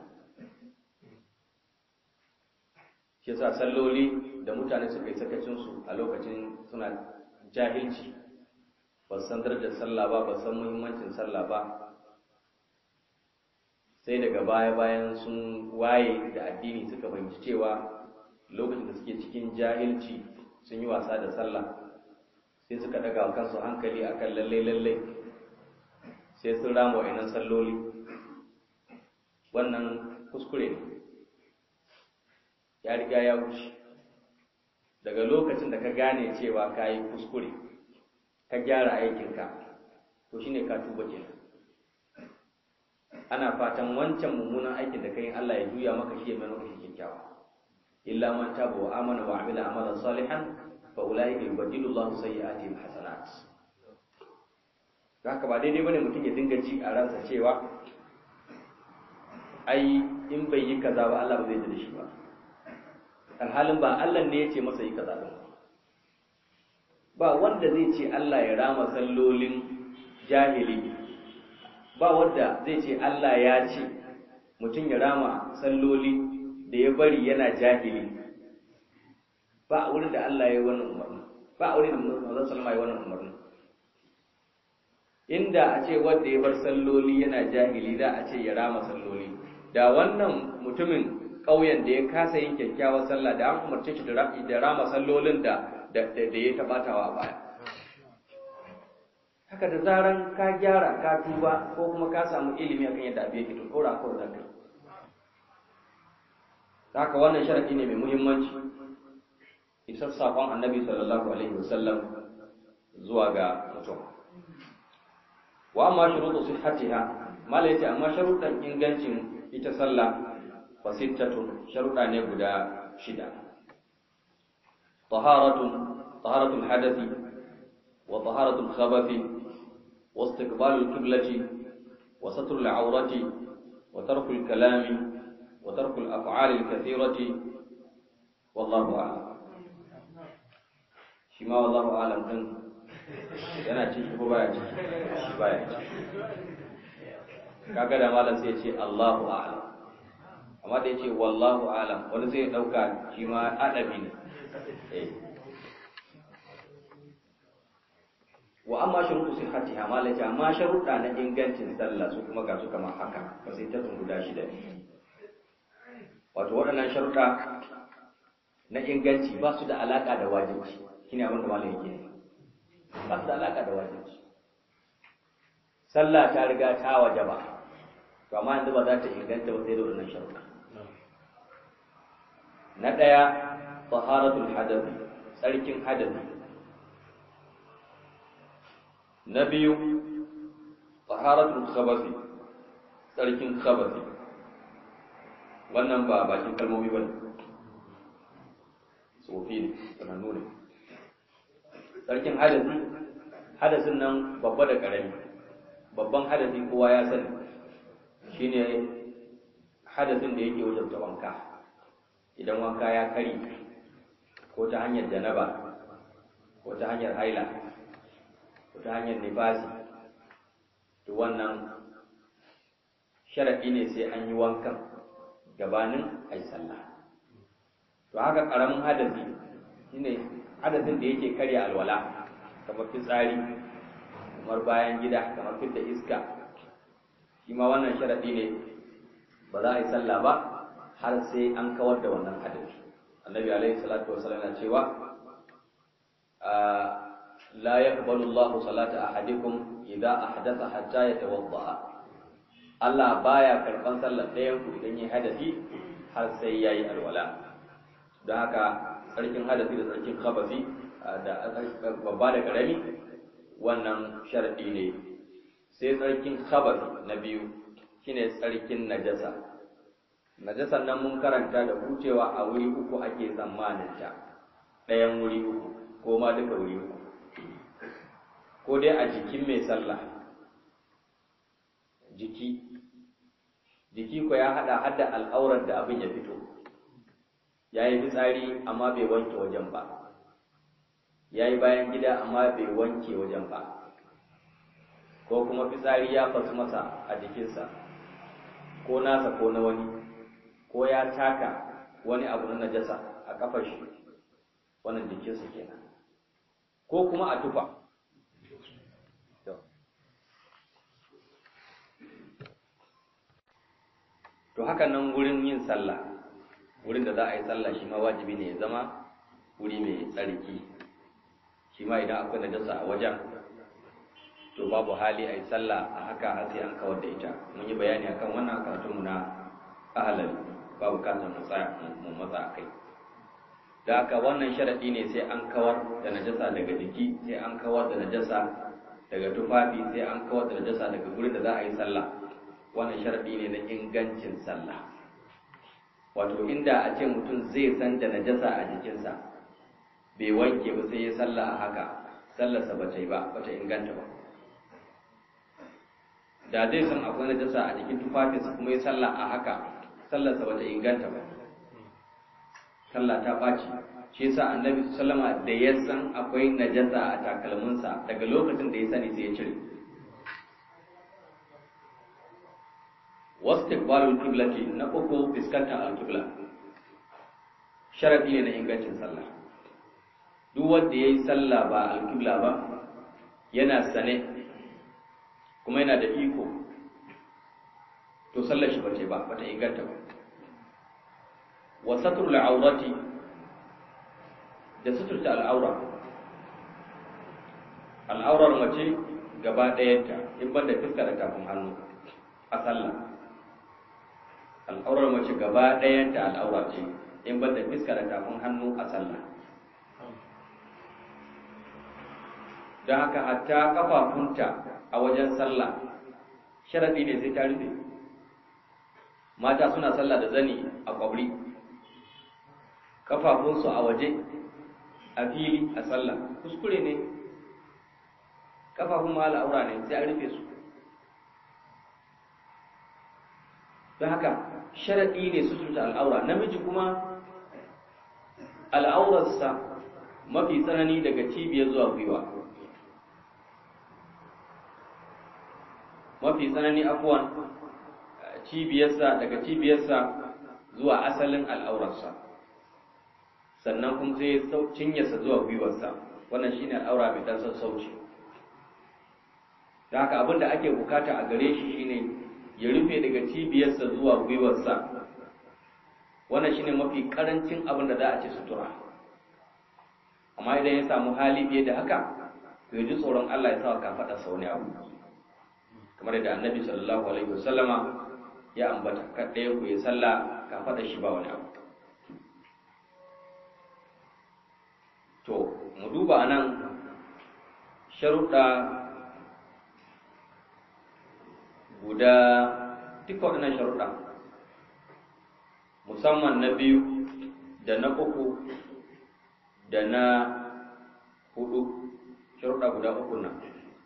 shi yasa salloli da mutane suka yi sakacinsu a lokacin suna jahilci ba san darajar sallah ba ba san muhimmancin sallah ba sai daga baya bayan sun waye da addini suka fahimci cewa lokacin da suke cikin jahilci sun yi wasa da sallah sai suka daga kansu hankali akan lalle lalle sai sun rama wa'annan salloli wannan kuskure ne ya riga ya wuce daga lokacin da ka gane cewa ka yi kuskure ka gyara aikinka to shine ka tuba kenan ana fatan wancan mummunan aikin da kai Allah ya juya maka shi ya mai maka shi kyakkyawa illa man taba wa amana wa amila amalan salihan fa ulaika yubaddilu Allahu sayyi'atihim hasanat haka ba daidai bane mutum ya dinga ci a ransa cewa ai in bai yi kaza ba Allah ba zai ji da shi ba alhalin ba Allah ne ya ce masa yi kaza din ba wanda zai ce Allah ya rama sallolin jahili ba wanda zai ce Allah ya ce mutum ya rama salloli da ya bari yana jahili ba a wurin da Allah ya yi wannan umarni ba a wurin da Muhammadu Salama ya yi wannan umarni inda a ce wanda ya bar salloli yana jahili da a ce ya rama salloli da wannan mutumin ƙauyen da ya kasa yin kyakkyawar sallah da an umarce shi da rama sallolin da da ya taɓatawa a baya haka da zaran ka gyara ka tuba ko kuma ka samu ilimi akan yadda abu yake to dora ko da kai haka wannan sharadi ne mai muhimmanci isar sakon annabi sallallahu alaihi wasallam zuwa ga mutum wa amma shurutu sihhatiha mala yace amma sharuɗan ingancin ita sallah fa sittatun sharuɗa ne guda shida taharatun taharatul hadathi wa taharatul khabathi واستقبال القبلة وستر العورة وترك الكلام وترك الأفعال الكثيرة والله أعلم شما والله أعلم دن yana ciki ko baya ciki baya ciki kaga da malam sai ya ce Allahu a'lam amma da ya ce wallahu a'lam wani zai dauka shi ma adabi ne eh wa amma shurutu sihhatiha ma lati amma sharuɗa na ingancin sallah su kuma ga su kamar haka ba sai ta guda shida wato waɗannan sharuɗa na inganci ba su da alaƙa da wajibci shine abin da malam yake ba su da alaƙa da wajibci sallah ta riga ta wajaba to amma yanzu ba za ta inganta ba sai da waɗannan sharuɗa na ɗaya taharatul hadath tsarkin hadathi na biyu taharatul khabathi tsarkin khabathi wannan ba bakin kalmomi ba ne tsofi ne sanannu ne tsarkin hadasi hadasin nan babba da ƙarami babban hadasi kowa ya sani shine hadasin da yake wajen wanka idan wanka ya kari ko ta hanyar janaba ko ta hanyar haila ko ta hanyar nifasi to wannan sharaɗi ne sai an yi wankan gabanin a yi sallah to haka ƙaramin hadasi shine hadasin da yake karya alwala kamar fitsari kamar bayan gida kamar fidda iska shi ma wannan sharaɗi ne ba za a yi sallah ba har sai an kawar da wannan hadasi annabi alaihi salatu wasallam yana cewa la yaqbalu Allahu salata ahadikum idza ahdatha hatta yatawadda Allah baya karban sallar ɗayan ku idan yi hadasi har sai yayi alwala don haka tsarkin hadasi da tsarkin khabasi da babba da karami wannan sharadi ne sai tsarkin khabasi na biyu shine tsarkin najasa najasan nan mun karanta da hucewa a wuri uku ake tsammanin ta ɗayan wuri uku ko ma duka wuri uku ko dai a jikin mai sallah jiki jiki ko ya hada hada al'aurar da abin ya fito ya yi fitsari amma bai wanke wajen ba ya yi bayan gida amma bai wanke wajen ba ko kuma fitsari ya fasu masa a jikinsa ko nasa ko na wani ko ya taka wani abu na najasa a kafar shi wannan jikinsa kenan ko kuma a tufa to haka nan wurin yin sallah wurin da za a yi sallah shi ma wajibi ne ya zama wuri mai tsarki shi ma idan akwai najasa a wajen to babu hali a yi sallah a haka har sai an kawar da ita mun yi bayani akan wannan karatunmu na ahalal babu bukatar mu tsaya mu matsa a kai da haka wannan sharaɗi ne sai an kawar da najasa daga jiki sai an kawar da najasa daga tufafi sai an kawar da najasa daga gurin da za a yi sallah wannan sharaɗi ne na ingancin sallah wato inda a ce mutum zai san da najasa a jikinsa bai wanke ba sai ya sallah a haka sallarsa ba ta yi ba ba ta inganta ba da zai san akwai najasa a jikin tufafinsa kuma ya sallah a haka sallarsa ba ta inganta ba sallah ta ɓaci shi yasa annabi sallama da ya san akwai najasa a takalminsa daga lokacin da ya sani sai ya cire wastiqbalul qiblati na uku fiskantar alqibla sharadi ne na ingancin sallah duk wanda yayi sallah ba alqibla ba yana sane kuma yana da iko to sallar shi bace ba bata inganta ba wa satrul awrati da suturta al'aura al'aurar mace gaba ɗayanta in ban da fuska da tafin hannu a sallah al'aurar mace gaba ɗayanta al'aura ce in ban da fuska da tafin hannu a sallah don haka hatta kafafunta a wajen sallah sharaɗi ne sai ta rufe mata suna sallah da zani a kwabri kafafunsu a waje a fili a sallah kuskure ne kafafun ma al'aura ne sai an rufe su don haka sharaɗi ne su tuta al'aura namiji kuma al'aurarsa mafi tsanani daga cibiyar zuwa gwiwa mafi tsanani afuwan cibiyarsa daga cibiyarsa zuwa asalin al'aurarsa sannan kuma sai cinyarsa zuwa gwiwarsa wannan shine al'aura mai dan sassauci da haka abin da ake bukata a gare shi shine ya rufe daga cibiyarsa zuwa gwiwarsa wannan shine mafi karancin abin da za a ce sutura amma idan ya samu hali fiye da haka to ya ji tsoron Allah ya sa ka faɗa sau ne abu kamar yadda annabi sallallahu alaihi wasallama ya ambata kaɗaya ku ya sallah ka faɗa shi ba wani abu to mu duba anan sharuɗa guda duka waɗannan sharuɗa musamman na biyu da na uku da na hudu sharuɗa guda uku nan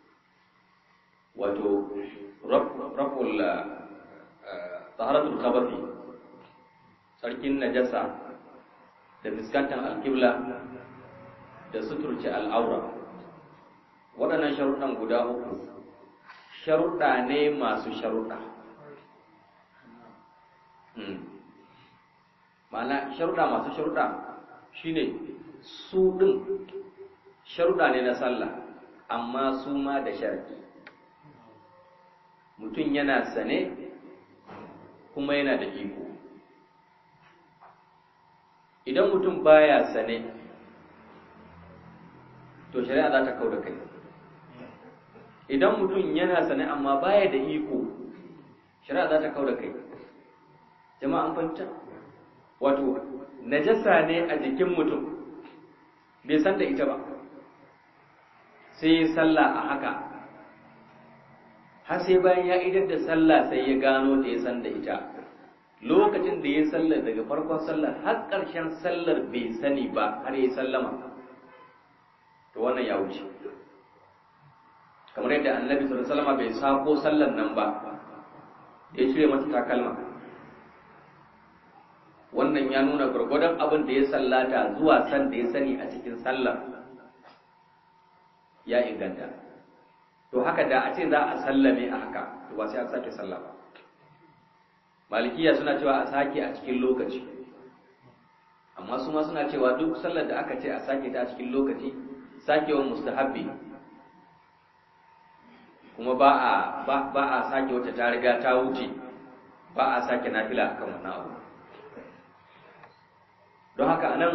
wato raful taharatul khabathi sarkin najasa da fuskantar alkibla da suturce al'aura waɗannan sharuɗan guda uku sharuɗa ne masu sharuɗa ma'ana sharuɗa masu sharuɗa shine su ɗin sharuɗa ne na sallah amma su ma da sharki mutum yana sane kuma yana da iko idan mutum baya sane to shari'a za ta kau da kai idan mutum yana sane amma baya da iko shari'a za ta kau da kai jama'a an fahimta wato najasa ne a jikin mutum bai san da ita ba sai ya sallah a haka har sai bayan ya idar da sallah sai ya gano da ya san da ita lokacin da ya sallar daga farkon sallar har ƙarshen sallar bai sani ba har ya sallama to wannan ya wuce kamar yadda annabi sallallahu alaihi wasallam bai sako sallar nan ba ya cire mata takalma wannan ya nuna gurgurdan abin da ya sallata zuwa san da ya sani a cikin sallar ya inganta to haka da a ce za a sallame a haka to ba sai an sake sallah ba malikiya suna cewa a sake a cikin lokaci amma su ma suna cewa duk sallar da aka ce a sake ta a cikin lokaci sakewan mustahabbi kuma ba a ba, ba a sake wata ta riga ta wuce ba a sake nafila akan wannan abu don haka anan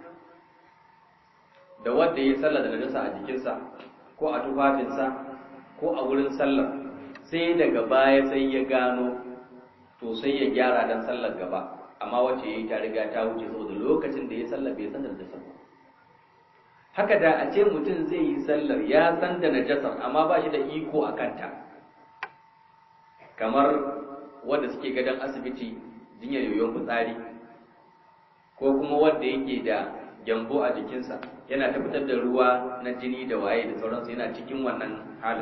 da wanda ya sallah da najasa a jikinsa ko a tufafinsa ko a wurin sallar sai daga baya sai ya gano to sai ya gyara dan sallar gaba amma wacce yayi ta riga ta wuce saboda lokacin da ya sallar bai san da najasa ba haka da a ce mutum zai yi sallar ya san da najasar amma ba shi da iko a kanta kamar wanda suke gadon asibiti jinyar yoyon fitsari ko kuma wanda yake da gyambo a jikinsa yana ta fitar da ruwa na jini da waye da sauransu yana cikin wannan halin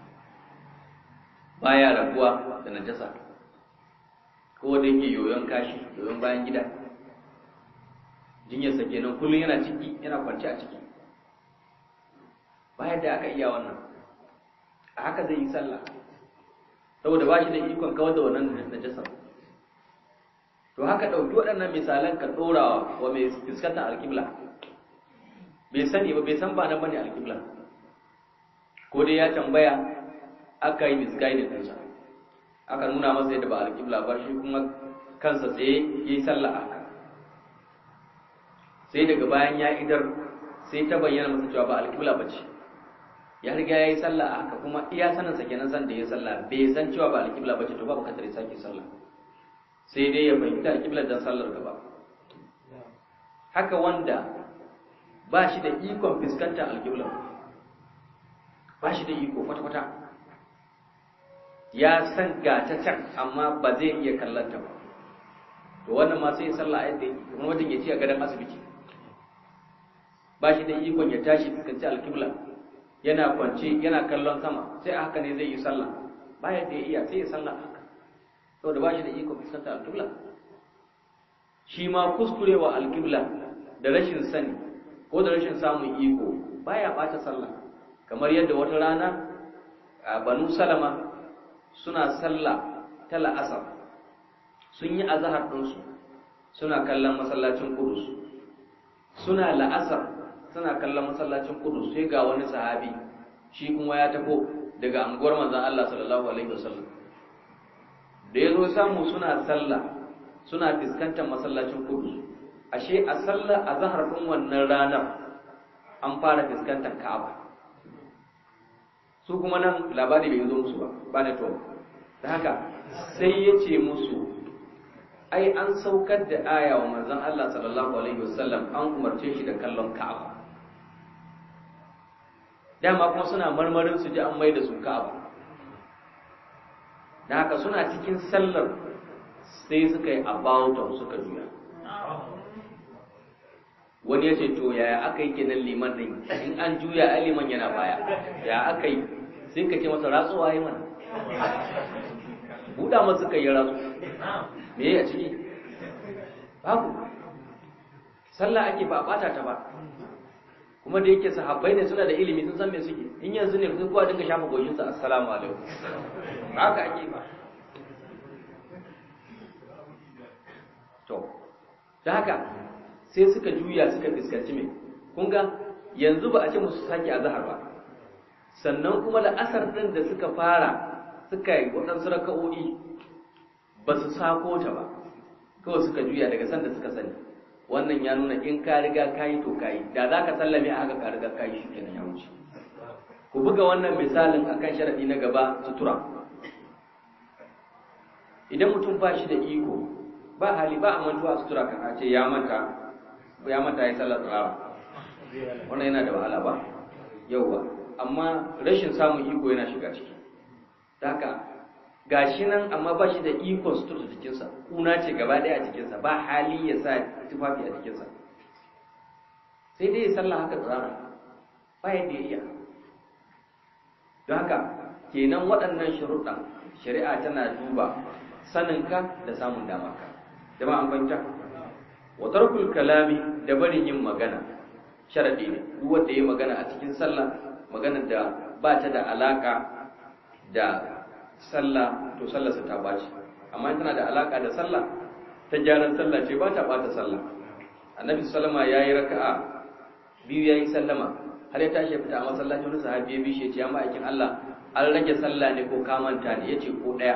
baya rabuwa da najasa ko da yake yoyon kashi yoyon bayan gida jinyarsa kenan kullum yana ciki yana kwance a ciki bayan da aka iya wannan a haka zai yi sallah saboda ba shi da ikon kawar da wannan najasa to haka ɗauki waɗannan misalan ka ɗorawa wa mai fuskantar alƙibla bai sani ba bai san ba nan bane alƙibla ko dai ya tambaya aka yi misguided ɗinsa aka nuna masa yadda ba alƙibla ba shi kuma kansa tsaye ya yi sallah haka sai daga bayan ya idar sai ta bayyana masa cewa ba alƙibla ba ce ya riga ya yi sallah a haka kuma iya saninsa kenan san da ya sallah bai san cewa ba alƙibla ba ce to ba bukatar ya sake sallah sai dai ya fahimta alƙiblar dan sallar gaba haka wanda ba shi da ikon fuskantar alƙiblar ba shi da iko kwata-kwata ya san ga ta can amma ba zai iya kallon ta ba to wannan ma sai ya sallah yadda kuma wajen ya ci a gadon asibiti ba shi da ikon ya tashi fuskanci alƙibla yana kwance yana kallon sama sai a haka ne zai yi sallah ba yadda ya iya sai ya sallah haka saboda ba shi da ikon fuskantar alƙibla shi ma kuskurewa alƙibla da rashin sani ko da rashin samun iko baya ɓata sallah kamar yadda wata rana a banu salama suna sallah ta la'asar sun yi azahar ɗinsu suna kallon masallacin kudus suna la'asar suna kallon masallacin kudus sai ga wani sahabi shi kuma ya tafo daga anguwar manzan Allah sallallahu alaihi wasallam da ya zo samu suna sallah suna fuskantar masallacin kudus ashe a sallah a zahar ɗin wannan ranar an fara fuskantar ka'aba su kuma nan labari bai zo musu ba ba ne to da haka sai ya ce musu ai an saukar da aya wa manzon Allah sallallahu alaihi wasallam an umarce shi da kallon ka'aba dama kuma suna marmarin su ji an mai da su ka'aba da haka suna cikin sallar sai suka yi about suka juya wani ya ce to yaya aka yi kenan liman din in an juya ai liman yana baya ya aka yi sai ka ce masa ratsuwa yi mana buɗa masu kai ya ratsu me ya ciki babu sallah ake ba a ɓata ta ba kuma da yake sahabbai ne suna da ilimi sun san me suke in yanzu ne sun kowa dinga shafa goshinsa assalamu alaikum ba haka ake ba to da haka sai suka juya suka fuskanci mai kun ga yanzu ba a ce musu sake azhar ba sannan kuma da asar din da suka fara suka yi waɗansu raka'o'i ba su sako ta ba kawai suka juya daga sanda suka sani wannan ya nuna in ka riga ka yi to ka yi da za ka sallame a haka ka riga ka yi shi kenan ya wuce ku buga wannan misalin akan sharaɗi na gaba sutura idan mutum ba shi da iko ba hali ba a mantuwa sutura kan ce ya manta ya manta ya sallar tsara wannan yana da wahala ba yauwa amma rashin samun iko yana shiga ciki haka gashi nan amma ba shi da ikon sutura jikinsa kuna ce gaba ɗaya a jikinsa ba hali ya sa tufafi a jikinsa sai dai ya sallah haka tsara ba yadda ya iya don haka kenan waɗannan sharuɗan shari'a tana duba saninka da samun damarka jama'a an fahimta wa tarkul kalami da barin yin magana sharadi ne duk wanda yayi magana a cikin sallah magana da ba ta da alaka da sallah to sallarsa ta baci amma in tana da alaka da sallah ta gyaran sallah ce ba ta bata sallah annabi sallama yayi raka'a biyu yayi sallama har ya tashi fita a masallaci wani sahabi ya bi shi ya ce ya ma'aikin Allah an rage sallah ne ko ka manta ne yace ko daya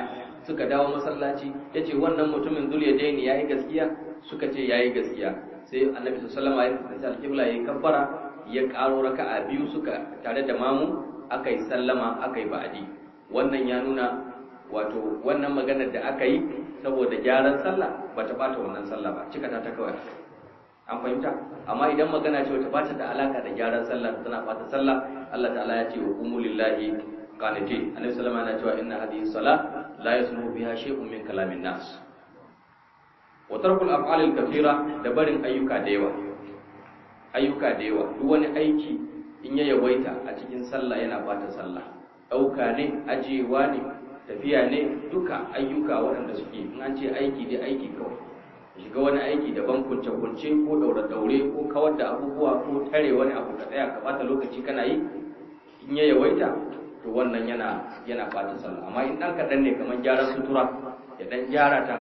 suka dawo masallaci ya ce wannan mutumin zuliyadaini ya yi gaskiya suka ce ya yi gaskiya sai annabi sallallahu alaihi wasallam ya alƙibla ya kabbara ya ƙaro raka'a biyu suka tare da mamu aka yi sallama aka yi ba'adi wannan ya nuna wato wannan maganar da aka yi saboda gyaran sallah ba ta bata wannan sallah ba cika ta ta kawai an fahimta amma idan magana ce wata bata da alaka da gyaran sallah tana bata sallah Allah ta'ala ya ce wa qumu lillahi qanitin annabi sallallahu alaihi wasallam yana cewa inna hadhihi salah la yasmu biha shay'un min kalamin nas wa tarkul af'alil kathira da barin ayyuka da yawa ayyuka da yawa duk wani aiki in ya yawaita a cikin sallah yana bata sallah dauka ne ajiyewa ne tafiya ne duka ayyuka waɗanda suke in an ce aiki dai aiki kawai shiga wani aiki daban kunce-kunce ko daure-daure ko kawar da abubuwa ko tare wani abu ka tsaya ka bata lokaci kana yi in ya yawaita to wannan yana yana bata sallah amma in dan kaɗan ne kamar gyaran sutura ya dan gyara ta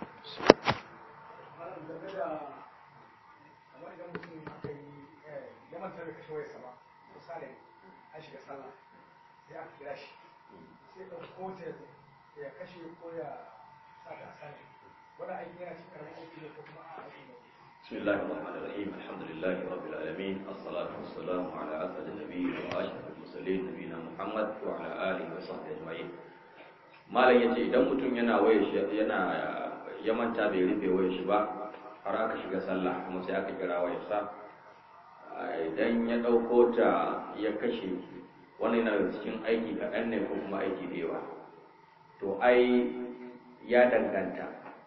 sai aka kira shi sai ɗauko ta ya kashe ko ya sa ta sani wani aiki yana cikin karamin aiki ne ko kuma a aiki ne بسم الله الرحمن الرحيم الحمد لله رب العالمين الصلاة والسلام على أسعد النبيين وأشرف المرسلين نبينا محمد وعلى آله وصحبه أجمعين malam yace idan mutum yana waye shi yana ya manta bai rufe waye shi ba har aka shiga sallah kuma sai aka kira waye sa idan ya ɗauko ta ya kashe wannan yana cikin aiki kaɗan ne ko kuma aiki da yawa to ai ya danganta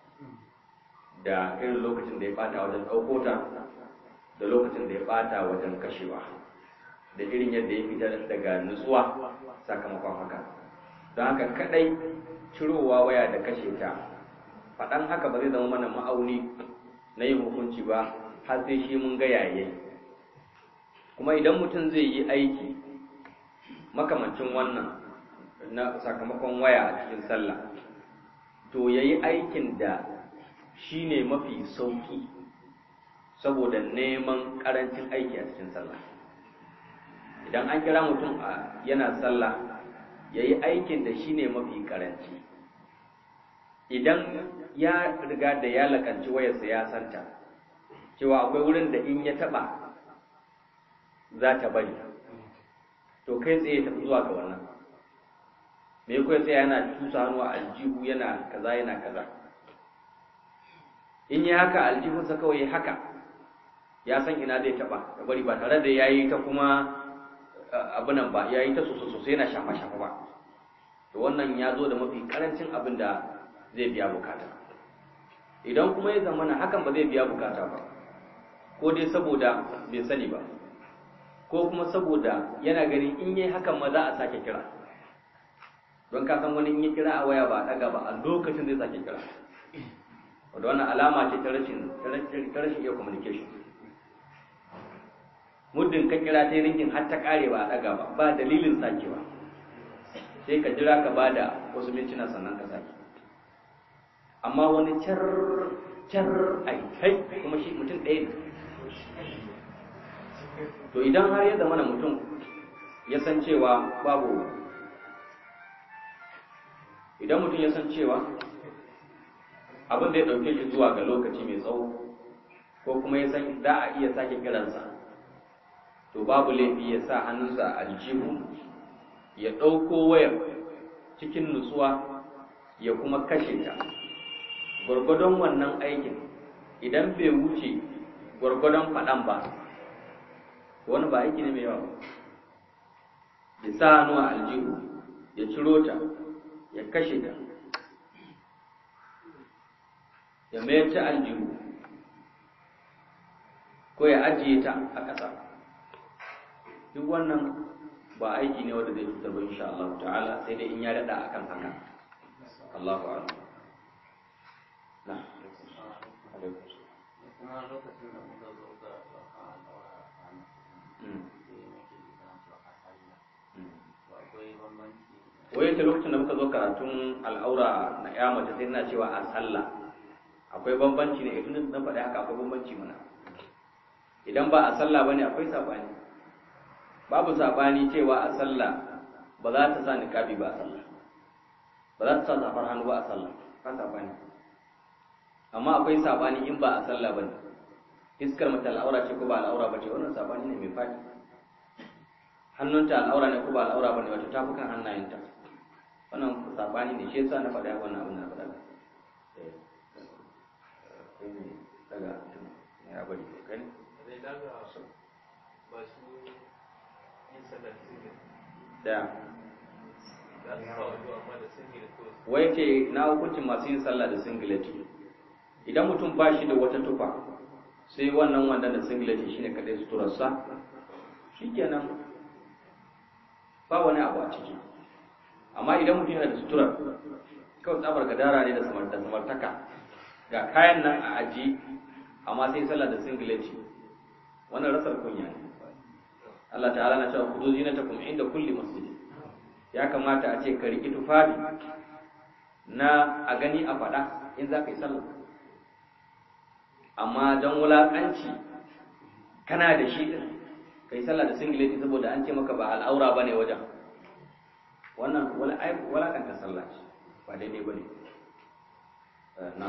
da irin lokacin da ya bata wajen ɗauko ta da lokacin da ya bata wajen kashewa da irin yadda ya fitar daga nutsuwa sakamakon haka don haka kadai cirowa waya da kashe ta faɗan haka ba zai zama mana ma'auni na yin hukunci ba har sai shi mun ga yayi kuma idan mutum zai yi aiki makamancin wannan na sakamakon waya a cikin sallah to ya yi aikin da shi ne mafi sauƙi saboda neman ƙarancin aiki a cikin sallah idan an kira mutum a yana sallah ya yi aikin da shi ne mafi ƙaranci idan ya riga da ya lakanci wayarsa ya santa cewa akwai wurin da in ya taɓa za ta bari to kai tsaye tafi zuwa ga wannan me kai tsaye yana tusa hannu a aljihu yana kaza yana kaza in yi haka aljihunsa kawai ya haka ya san ina zai taba da bari ba tare da ya yi ta kuma abinan ba ya yi ta sosai yana shafa-shafa ba to wannan ya zo da mafi karancin abin da zai biya bukata idan kuma ya zamana hakan ba zai biya bukata ba ko dai saboda bai sani ba ko kuma saboda yana ganin in yi hakan ma za a sake kira don ka san wani in yi kira a waya ba a daga ba a lokacin zai sake kira wadda wannan alama ce ta rashin ta rashin iya communication muddin ka kira ta ringin har ta kare ba a daga ba ba dalilin sakewa sai ka jira ka ba da wasu mintuna sannan ka sake amma wani car car ai kai kuma shi mutum ɗaya ne to idan har ya zama mutum ya san cewa babu idan mutum ya san cewa abin da ya ɗauke shi zuwa ga lokaci mai tsawo ko kuma ya san za a iya sake kiransa to babu laifi ya sa hannunsa a aljihu ya ɗauko wayar cikin nutsuwa ya kuma kashe ta gwargwadon wannan aikin idan bai wuce gwargwadon faɗan ba wani ba aiki ne mai yawa ya sa hannu a aljihu ya ciro ta ya kashe ta ya mayar ta aljihu ko ya ajiye ta a ƙasa duk wannan ba aiki ne wanda zai cutar ba insha Allah ta'ala sai dai in ya daɗa akan haka Allahu a'lam na alaikum kuma lokacin da muka zo ga ɗaukan al'aura a ranar Mm. sai nake jiran cewa a sallah to akwai bambanci wai ta lokacin da muka zo karatun al'aura na ya mace sai na cewa a sallah akwai bambanci ne idan na faɗi haka akwai bambanci mana idan ba a sallah bane akwai sabani babu sabani cewa a sallah ba za ta sa niqabi ba a sallah ba ba za ta sa safar hannu ba a sallah ba sabani amma akwai sabani in ba a sallah ba ne iskar mata al'aura ce ko ba al'aura ba ce wannan sabani ne mai faɗi hannunta al'aura ne ko ba al'aura ba ne wata tafukan hannayenta wannan sabani ne shi yasa na faɗa wannan abin na faɗa daga ya bari kai zai daga masu yin sallar singil da za su sa wando amma da singil ko wai ce na hukuncin masu yin sallah da singileti idan mutum ba shi da wata tufa sai wannan wanda da singileti shine kadai suturarsa shikenan ba wani abu a ciki amma idan mutum yana da suturar kawai tsabar gadara ne da samar da samartaka ga kayan nan a aji amma sai sallah da singileti wannan rasar kunya ne Allah ta'ala na cewa kudu zinatakum inda kulli masjid ya kamata a ce ka riƙi tufafi na a gani a faɗa in za ka yi sallah amma don wulaƙanci kana da shi ɗin ka yi sallah da singileti saboda an ce maka ba al'aura ba ne wajen wannan wulaƙanta sallah ce ba daidai ba ne na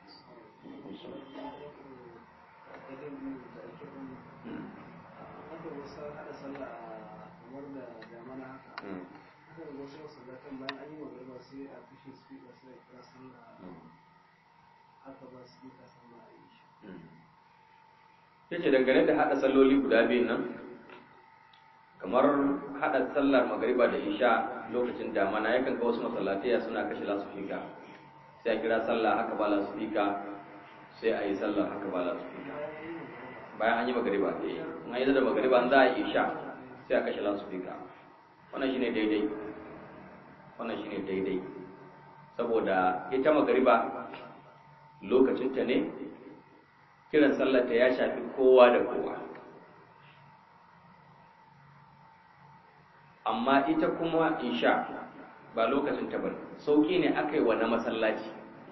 haka wasu haɗa sallah a kamar da damana haka haka da wasu masallatan bayan an yi magana sai a kashe speaker sai a kira sallah haka ba speaker sallah a yi shi ya ce dangane da haɗa salloli guda biyun nan kamar haɗa sallar magariba da isha lokacin damana yakan ga wasu masallataya suna kashe lasufika sai a kira sallah haka ba lasufika sai a yi sallah haka ba lasufika bayan an yi magariba eh an yi da magariba an za a yi isha sai a kashe lasufika wannan shine daidai wannan shine daidai saboda ita magariba lokacinta ne kiran sallarta ya shafi kowa da kowa amma ita kuma isha ba lokacin ta bane sauki ne aka yi wa na masallaci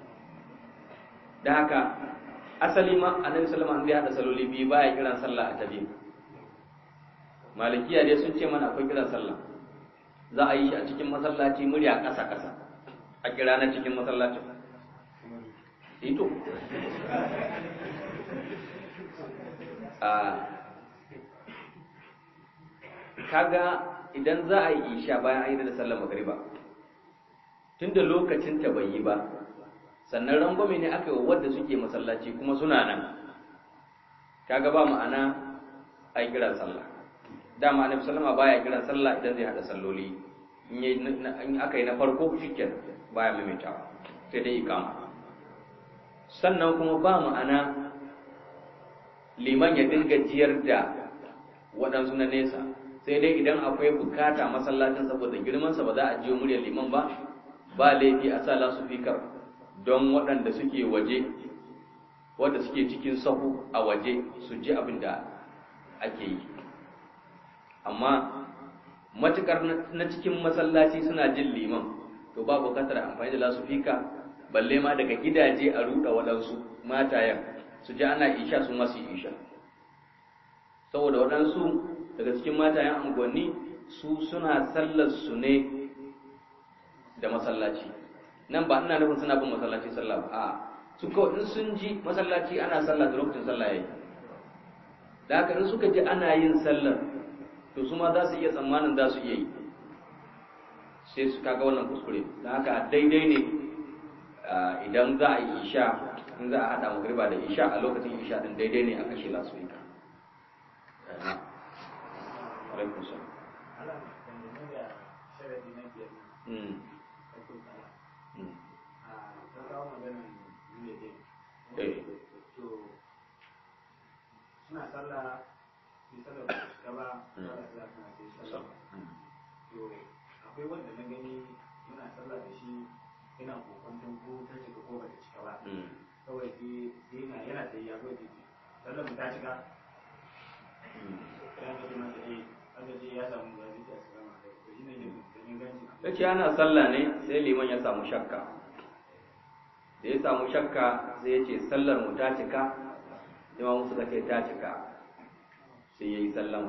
da haka asali ma annabi sallallahu alaihi wasallam ya hada saloli biyu baya kiran sallah a tabi malikiya dai sun ce mana akwai kiran sallah za a yi shi a cikin masallaci murya ƙasa ƙasa a kira na cikin masallacin ito a kaga idan za a yi isha bayan an yi da sallar magariba tunda lokacin ta bai yi ba sannan rangwame ne aka yi wa wadda suke masallaci kuma suna nan kaga ba ma'ana a yi kiran sallah dama annabi sallama baya kiran sallah idan zai hada salloli in aka yi na farko shikken baya maimaitawa sai dai ikama sannan kuma ba ma'ana liman ya dinga jiyar da waɗansu na nesa sai dai idan akwai bukata masallacin saboda girmansa ba za a jiyo muryar liman ba ba laifi a sa lasufikar don waɗanda suke waje wadda suke cikin sahu a waje su ji abin da ake yi amma matukar na cikin masallaci suna jin liman to ba bukatar amfani da lasufika balle ma daga gidaje a ruɗa waɗansu matayen su ji ana isha su masu isha saboda waɗansu daga cikin matayen unguwanni su suna sallar su ne da masallaci nan ba ina nufin suna bin masallaci sallah ba a su kawai in sun ji masallaci ana sallah da lokacin sallah yayi da haka in suka ji ana yin sallar to su ma za su iya tsammanin za su iya yi sai su kaga wannan kuskure da haka daidai ne idan za a yi isha in za a haɗa magriba da isha a lokacin isha din daidai ne a kashe lasu ika alaikun salam ala dangane da sharadi na biyar Mm, na kulkala mm. a ta kawo maganin nuna dai Eh. to suna sallah sai sallah ba su gaba Mm. sallah sallah suna sai sallah Mm. to akwai wanda na gani muna sallah da shi yana kokwanton ko ta cika ko ba ta cika ba Mm. kawai sai sai yana yana sai ya kawai sai sallah mu ta cika Mm. sai an gaji masa eh an gaji ya samu ya zai ta salama da shi ne yin da inganci ya ce ana sallah ne sai liman ya samu shakka da ya samu shakka sai ya ce sallar mu ta cika imamu suka ce ta cika sai ya yi sallama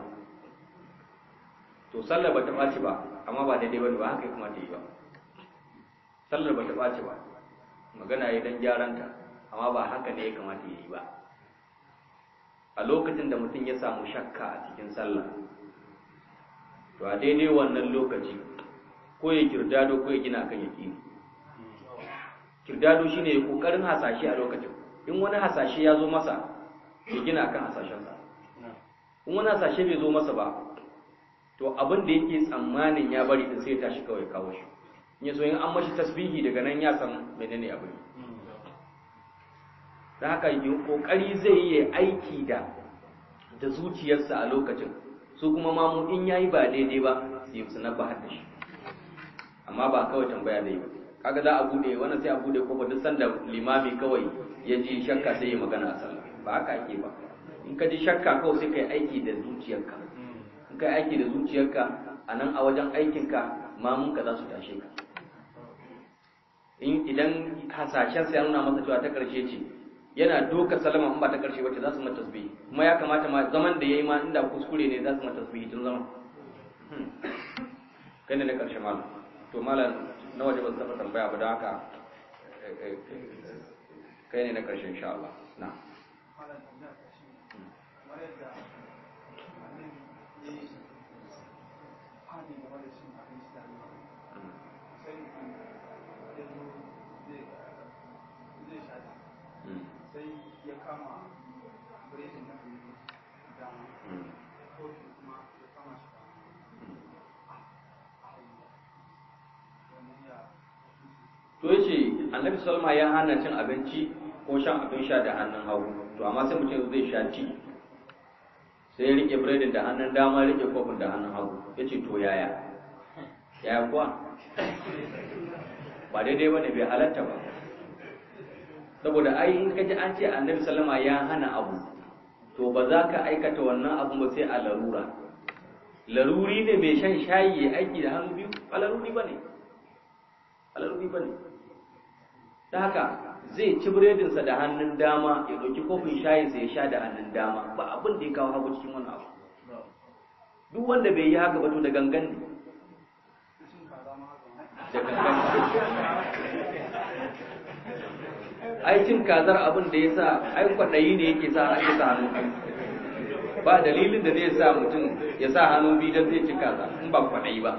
to sallar ba ta ɓaci ba amma ba daidai ba ne ba haka ya kamata yi ba sallar bata ɓace ba magana ya dan gyaranta amma ba haka ne ya kamata ya yi ba a lokacin da mutum ya samu shakka a cikin sallah to a daidai wannan lokaci ko ya kirdado ko ya gina kan yaƙini kirdado shine ya kokarin hasashe a lokacin in wani hasashe ya zo masa ya gina kan hasashensa in wani hasashe bai zo masa ba to abin da yake tsammanin ya bari din sai ya tashi kawai kawo shi in ya so in an mashi tasbihi daga nan ya san menene abin da haka kokari zai yi aiki da da zuciyarsa a lokacin su kuma mamu in yayi ba daidai ba su yi sunan ba da shi amma ba kawai tambaya zai ba kaga za a bude wannan sai a bude kofa duk sanda limami kawai ya ji shakka sai ya magana a sallah ba haka ake ba in ka ji shakka kawai sai kai aiki da zuciyarka in kai aiki da zuciyarka a nan a wajen aikinka mamunka za su tashe ka in idan hasashen sai ya nuna masa cewa ta karshe ce yana doka salama in ba ta karshe wacce za su mata tasbihi kuma ya kamata ma zaman da yayi ma inda kuskure ne za su mata tasbihi tun zaman kai ne na karshe malam to malam na waje ba su taɓa tambaya ba don haka kai ne na karshe insha Allah na malam tambaya ta shi kamar yadda annabi ya yi hani game da cin abinci da ruwa sai mutum ya zo zai zai sha sai ya kama biredin na biyu da kofi kuma ya kama shi da wannan ya to yace annabi salma ya hana cin abinci ko shan abin sha da hannun hagu to amma sai mutum zai sha ci sai ya rike biredin da hannun dama rike kofin da hannun hagu yace to yaya yaya kuwa ba daidai bane bai halatta ba saboda ai in kaji an ce annabi sallama ya hana abu to ba za ka aikata wannan abu ba sai a larura laruri ne mai shan shayi ya aiki da hannu biyu ba laruri ba ne ba laruri ba ne ta haka zai ci biredinsa da hannun dama ya ɗauki kofin shayinsa ya sha da hannun dama ba abin da ya kawo hagu cikin wani abu duk wanda bai yi haka ba to da gangan ne cin kaza ma haka da gangan ai cin kazar abin da ya sa ai kwaɗayi ne yake sa ake sa hannu biyu ba dalilin da zai sa mutum ya sa hannu biyu don zai ci kaza in ba kwaɗayi ba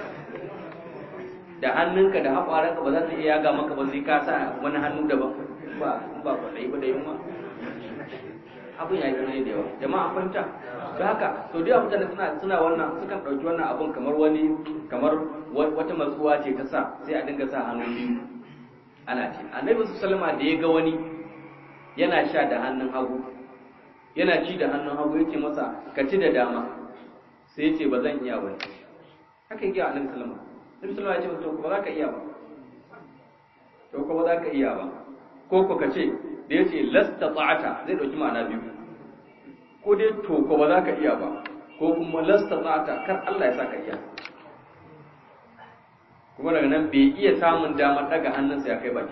da hannunka da haƙwaranka ba za su iya yaga maka ba sai ka sa wani hannu daban ba in ba kwaɗayi ba da yunwa abin ya yi tsanani da yawa jama'a an fahimta da haka to da mutane suna suna wannan sukan ɗauki wannan abun kamar wani kamar wata matsuwa ce ta sa sai a dinga sa hannu biyu ana ce annabi sallama da ya ga wani yana sha da hannun hagu yana ci da hannun hagu yace masa ka ci da dama sai ya ce ba zan iya ba haka yake annabi sallama annabi sallama ya ce to ba za ka iya ba to ko ba za ka iya ba ko ko ka ce da ya ce lasta ta'ata zai dauki ma'ana biyu ko dai to ko ba za ka iya ba ko kuma lasta ta'ata kar Allah ya sa ka iya kuma daga nan bai iya samun damar daga hannunsa ya kai baki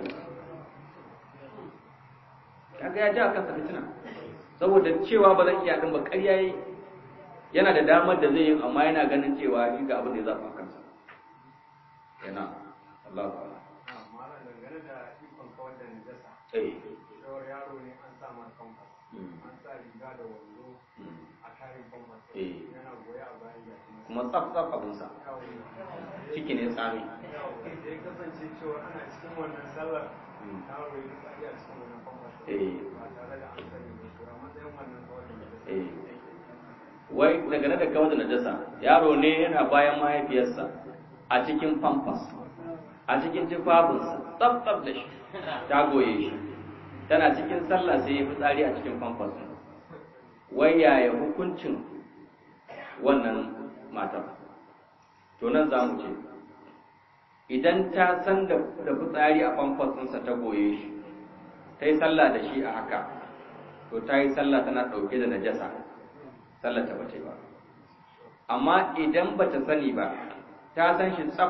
kaga ya ji a kansa fitina saboda cewa ba zan iya din ba ƙarya yi yana da damar da zai yi amma yana ganin cewa shi ga abin da ya zafa kansa yana Allah ta'ala malam dangane da ikon kawar da najasa eh shawar yaro ne an sa masa famfas Mm. an sa riga da wando mm. a kayan famfas Eh. yana goya a bayan yaki kuma tsaf tsaf abinsa ciki ne tsami da ya kasance cewa ana cikin wannan sallar Mm. yaro ya tsari a cikin wannan famfas Eh. ba tare da an sani ba to a matsayin wannan kawar da najasa eh wai daga da kawar da najasa yaro ne yana bayan mahaifiyarsa a cikin pampas a cikin tufafinsa tsaf tsaf da shi ta goye shi tana cikin sallah sai ya fi tsari a cikin pampas wai yaya hukuncin wannan matar to nan za mu ce idan ta san da da fitsari a pampas ɗinsa ta goye shi ta yi sallah da shi a haka to ta yi sallah tana ɗauke da najasa sallar ta bace ba amma idan bata sani ba ta san shi tsaf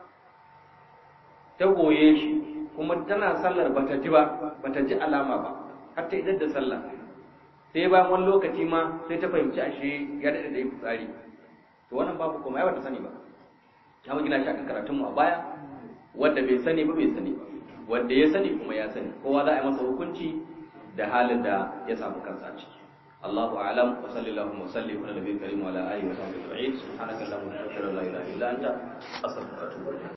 ta goye shi kuma tana sallar bata ji ba bata ji alama ba har ta idar da sallah sai bayan wani lokaci ma sai ta fahimci ashe ya daɗe da yi fitsari to wannan babu kuma ya bata sani ba ya mu gina shi akan karatun mu a baya wanda bai sani ba bai sani ba wanda ya sani kuma ya sani kowa za a yi masa hukunci da halin da ya samu kansa a ciki الله أعلم وصلى اللهم وسلم على نبينا الكريم وعلى آله وصحبه أجمعين سبحانك اللهم وبحمدك لا إله إلا أنت أستغفرك وأتوب إليك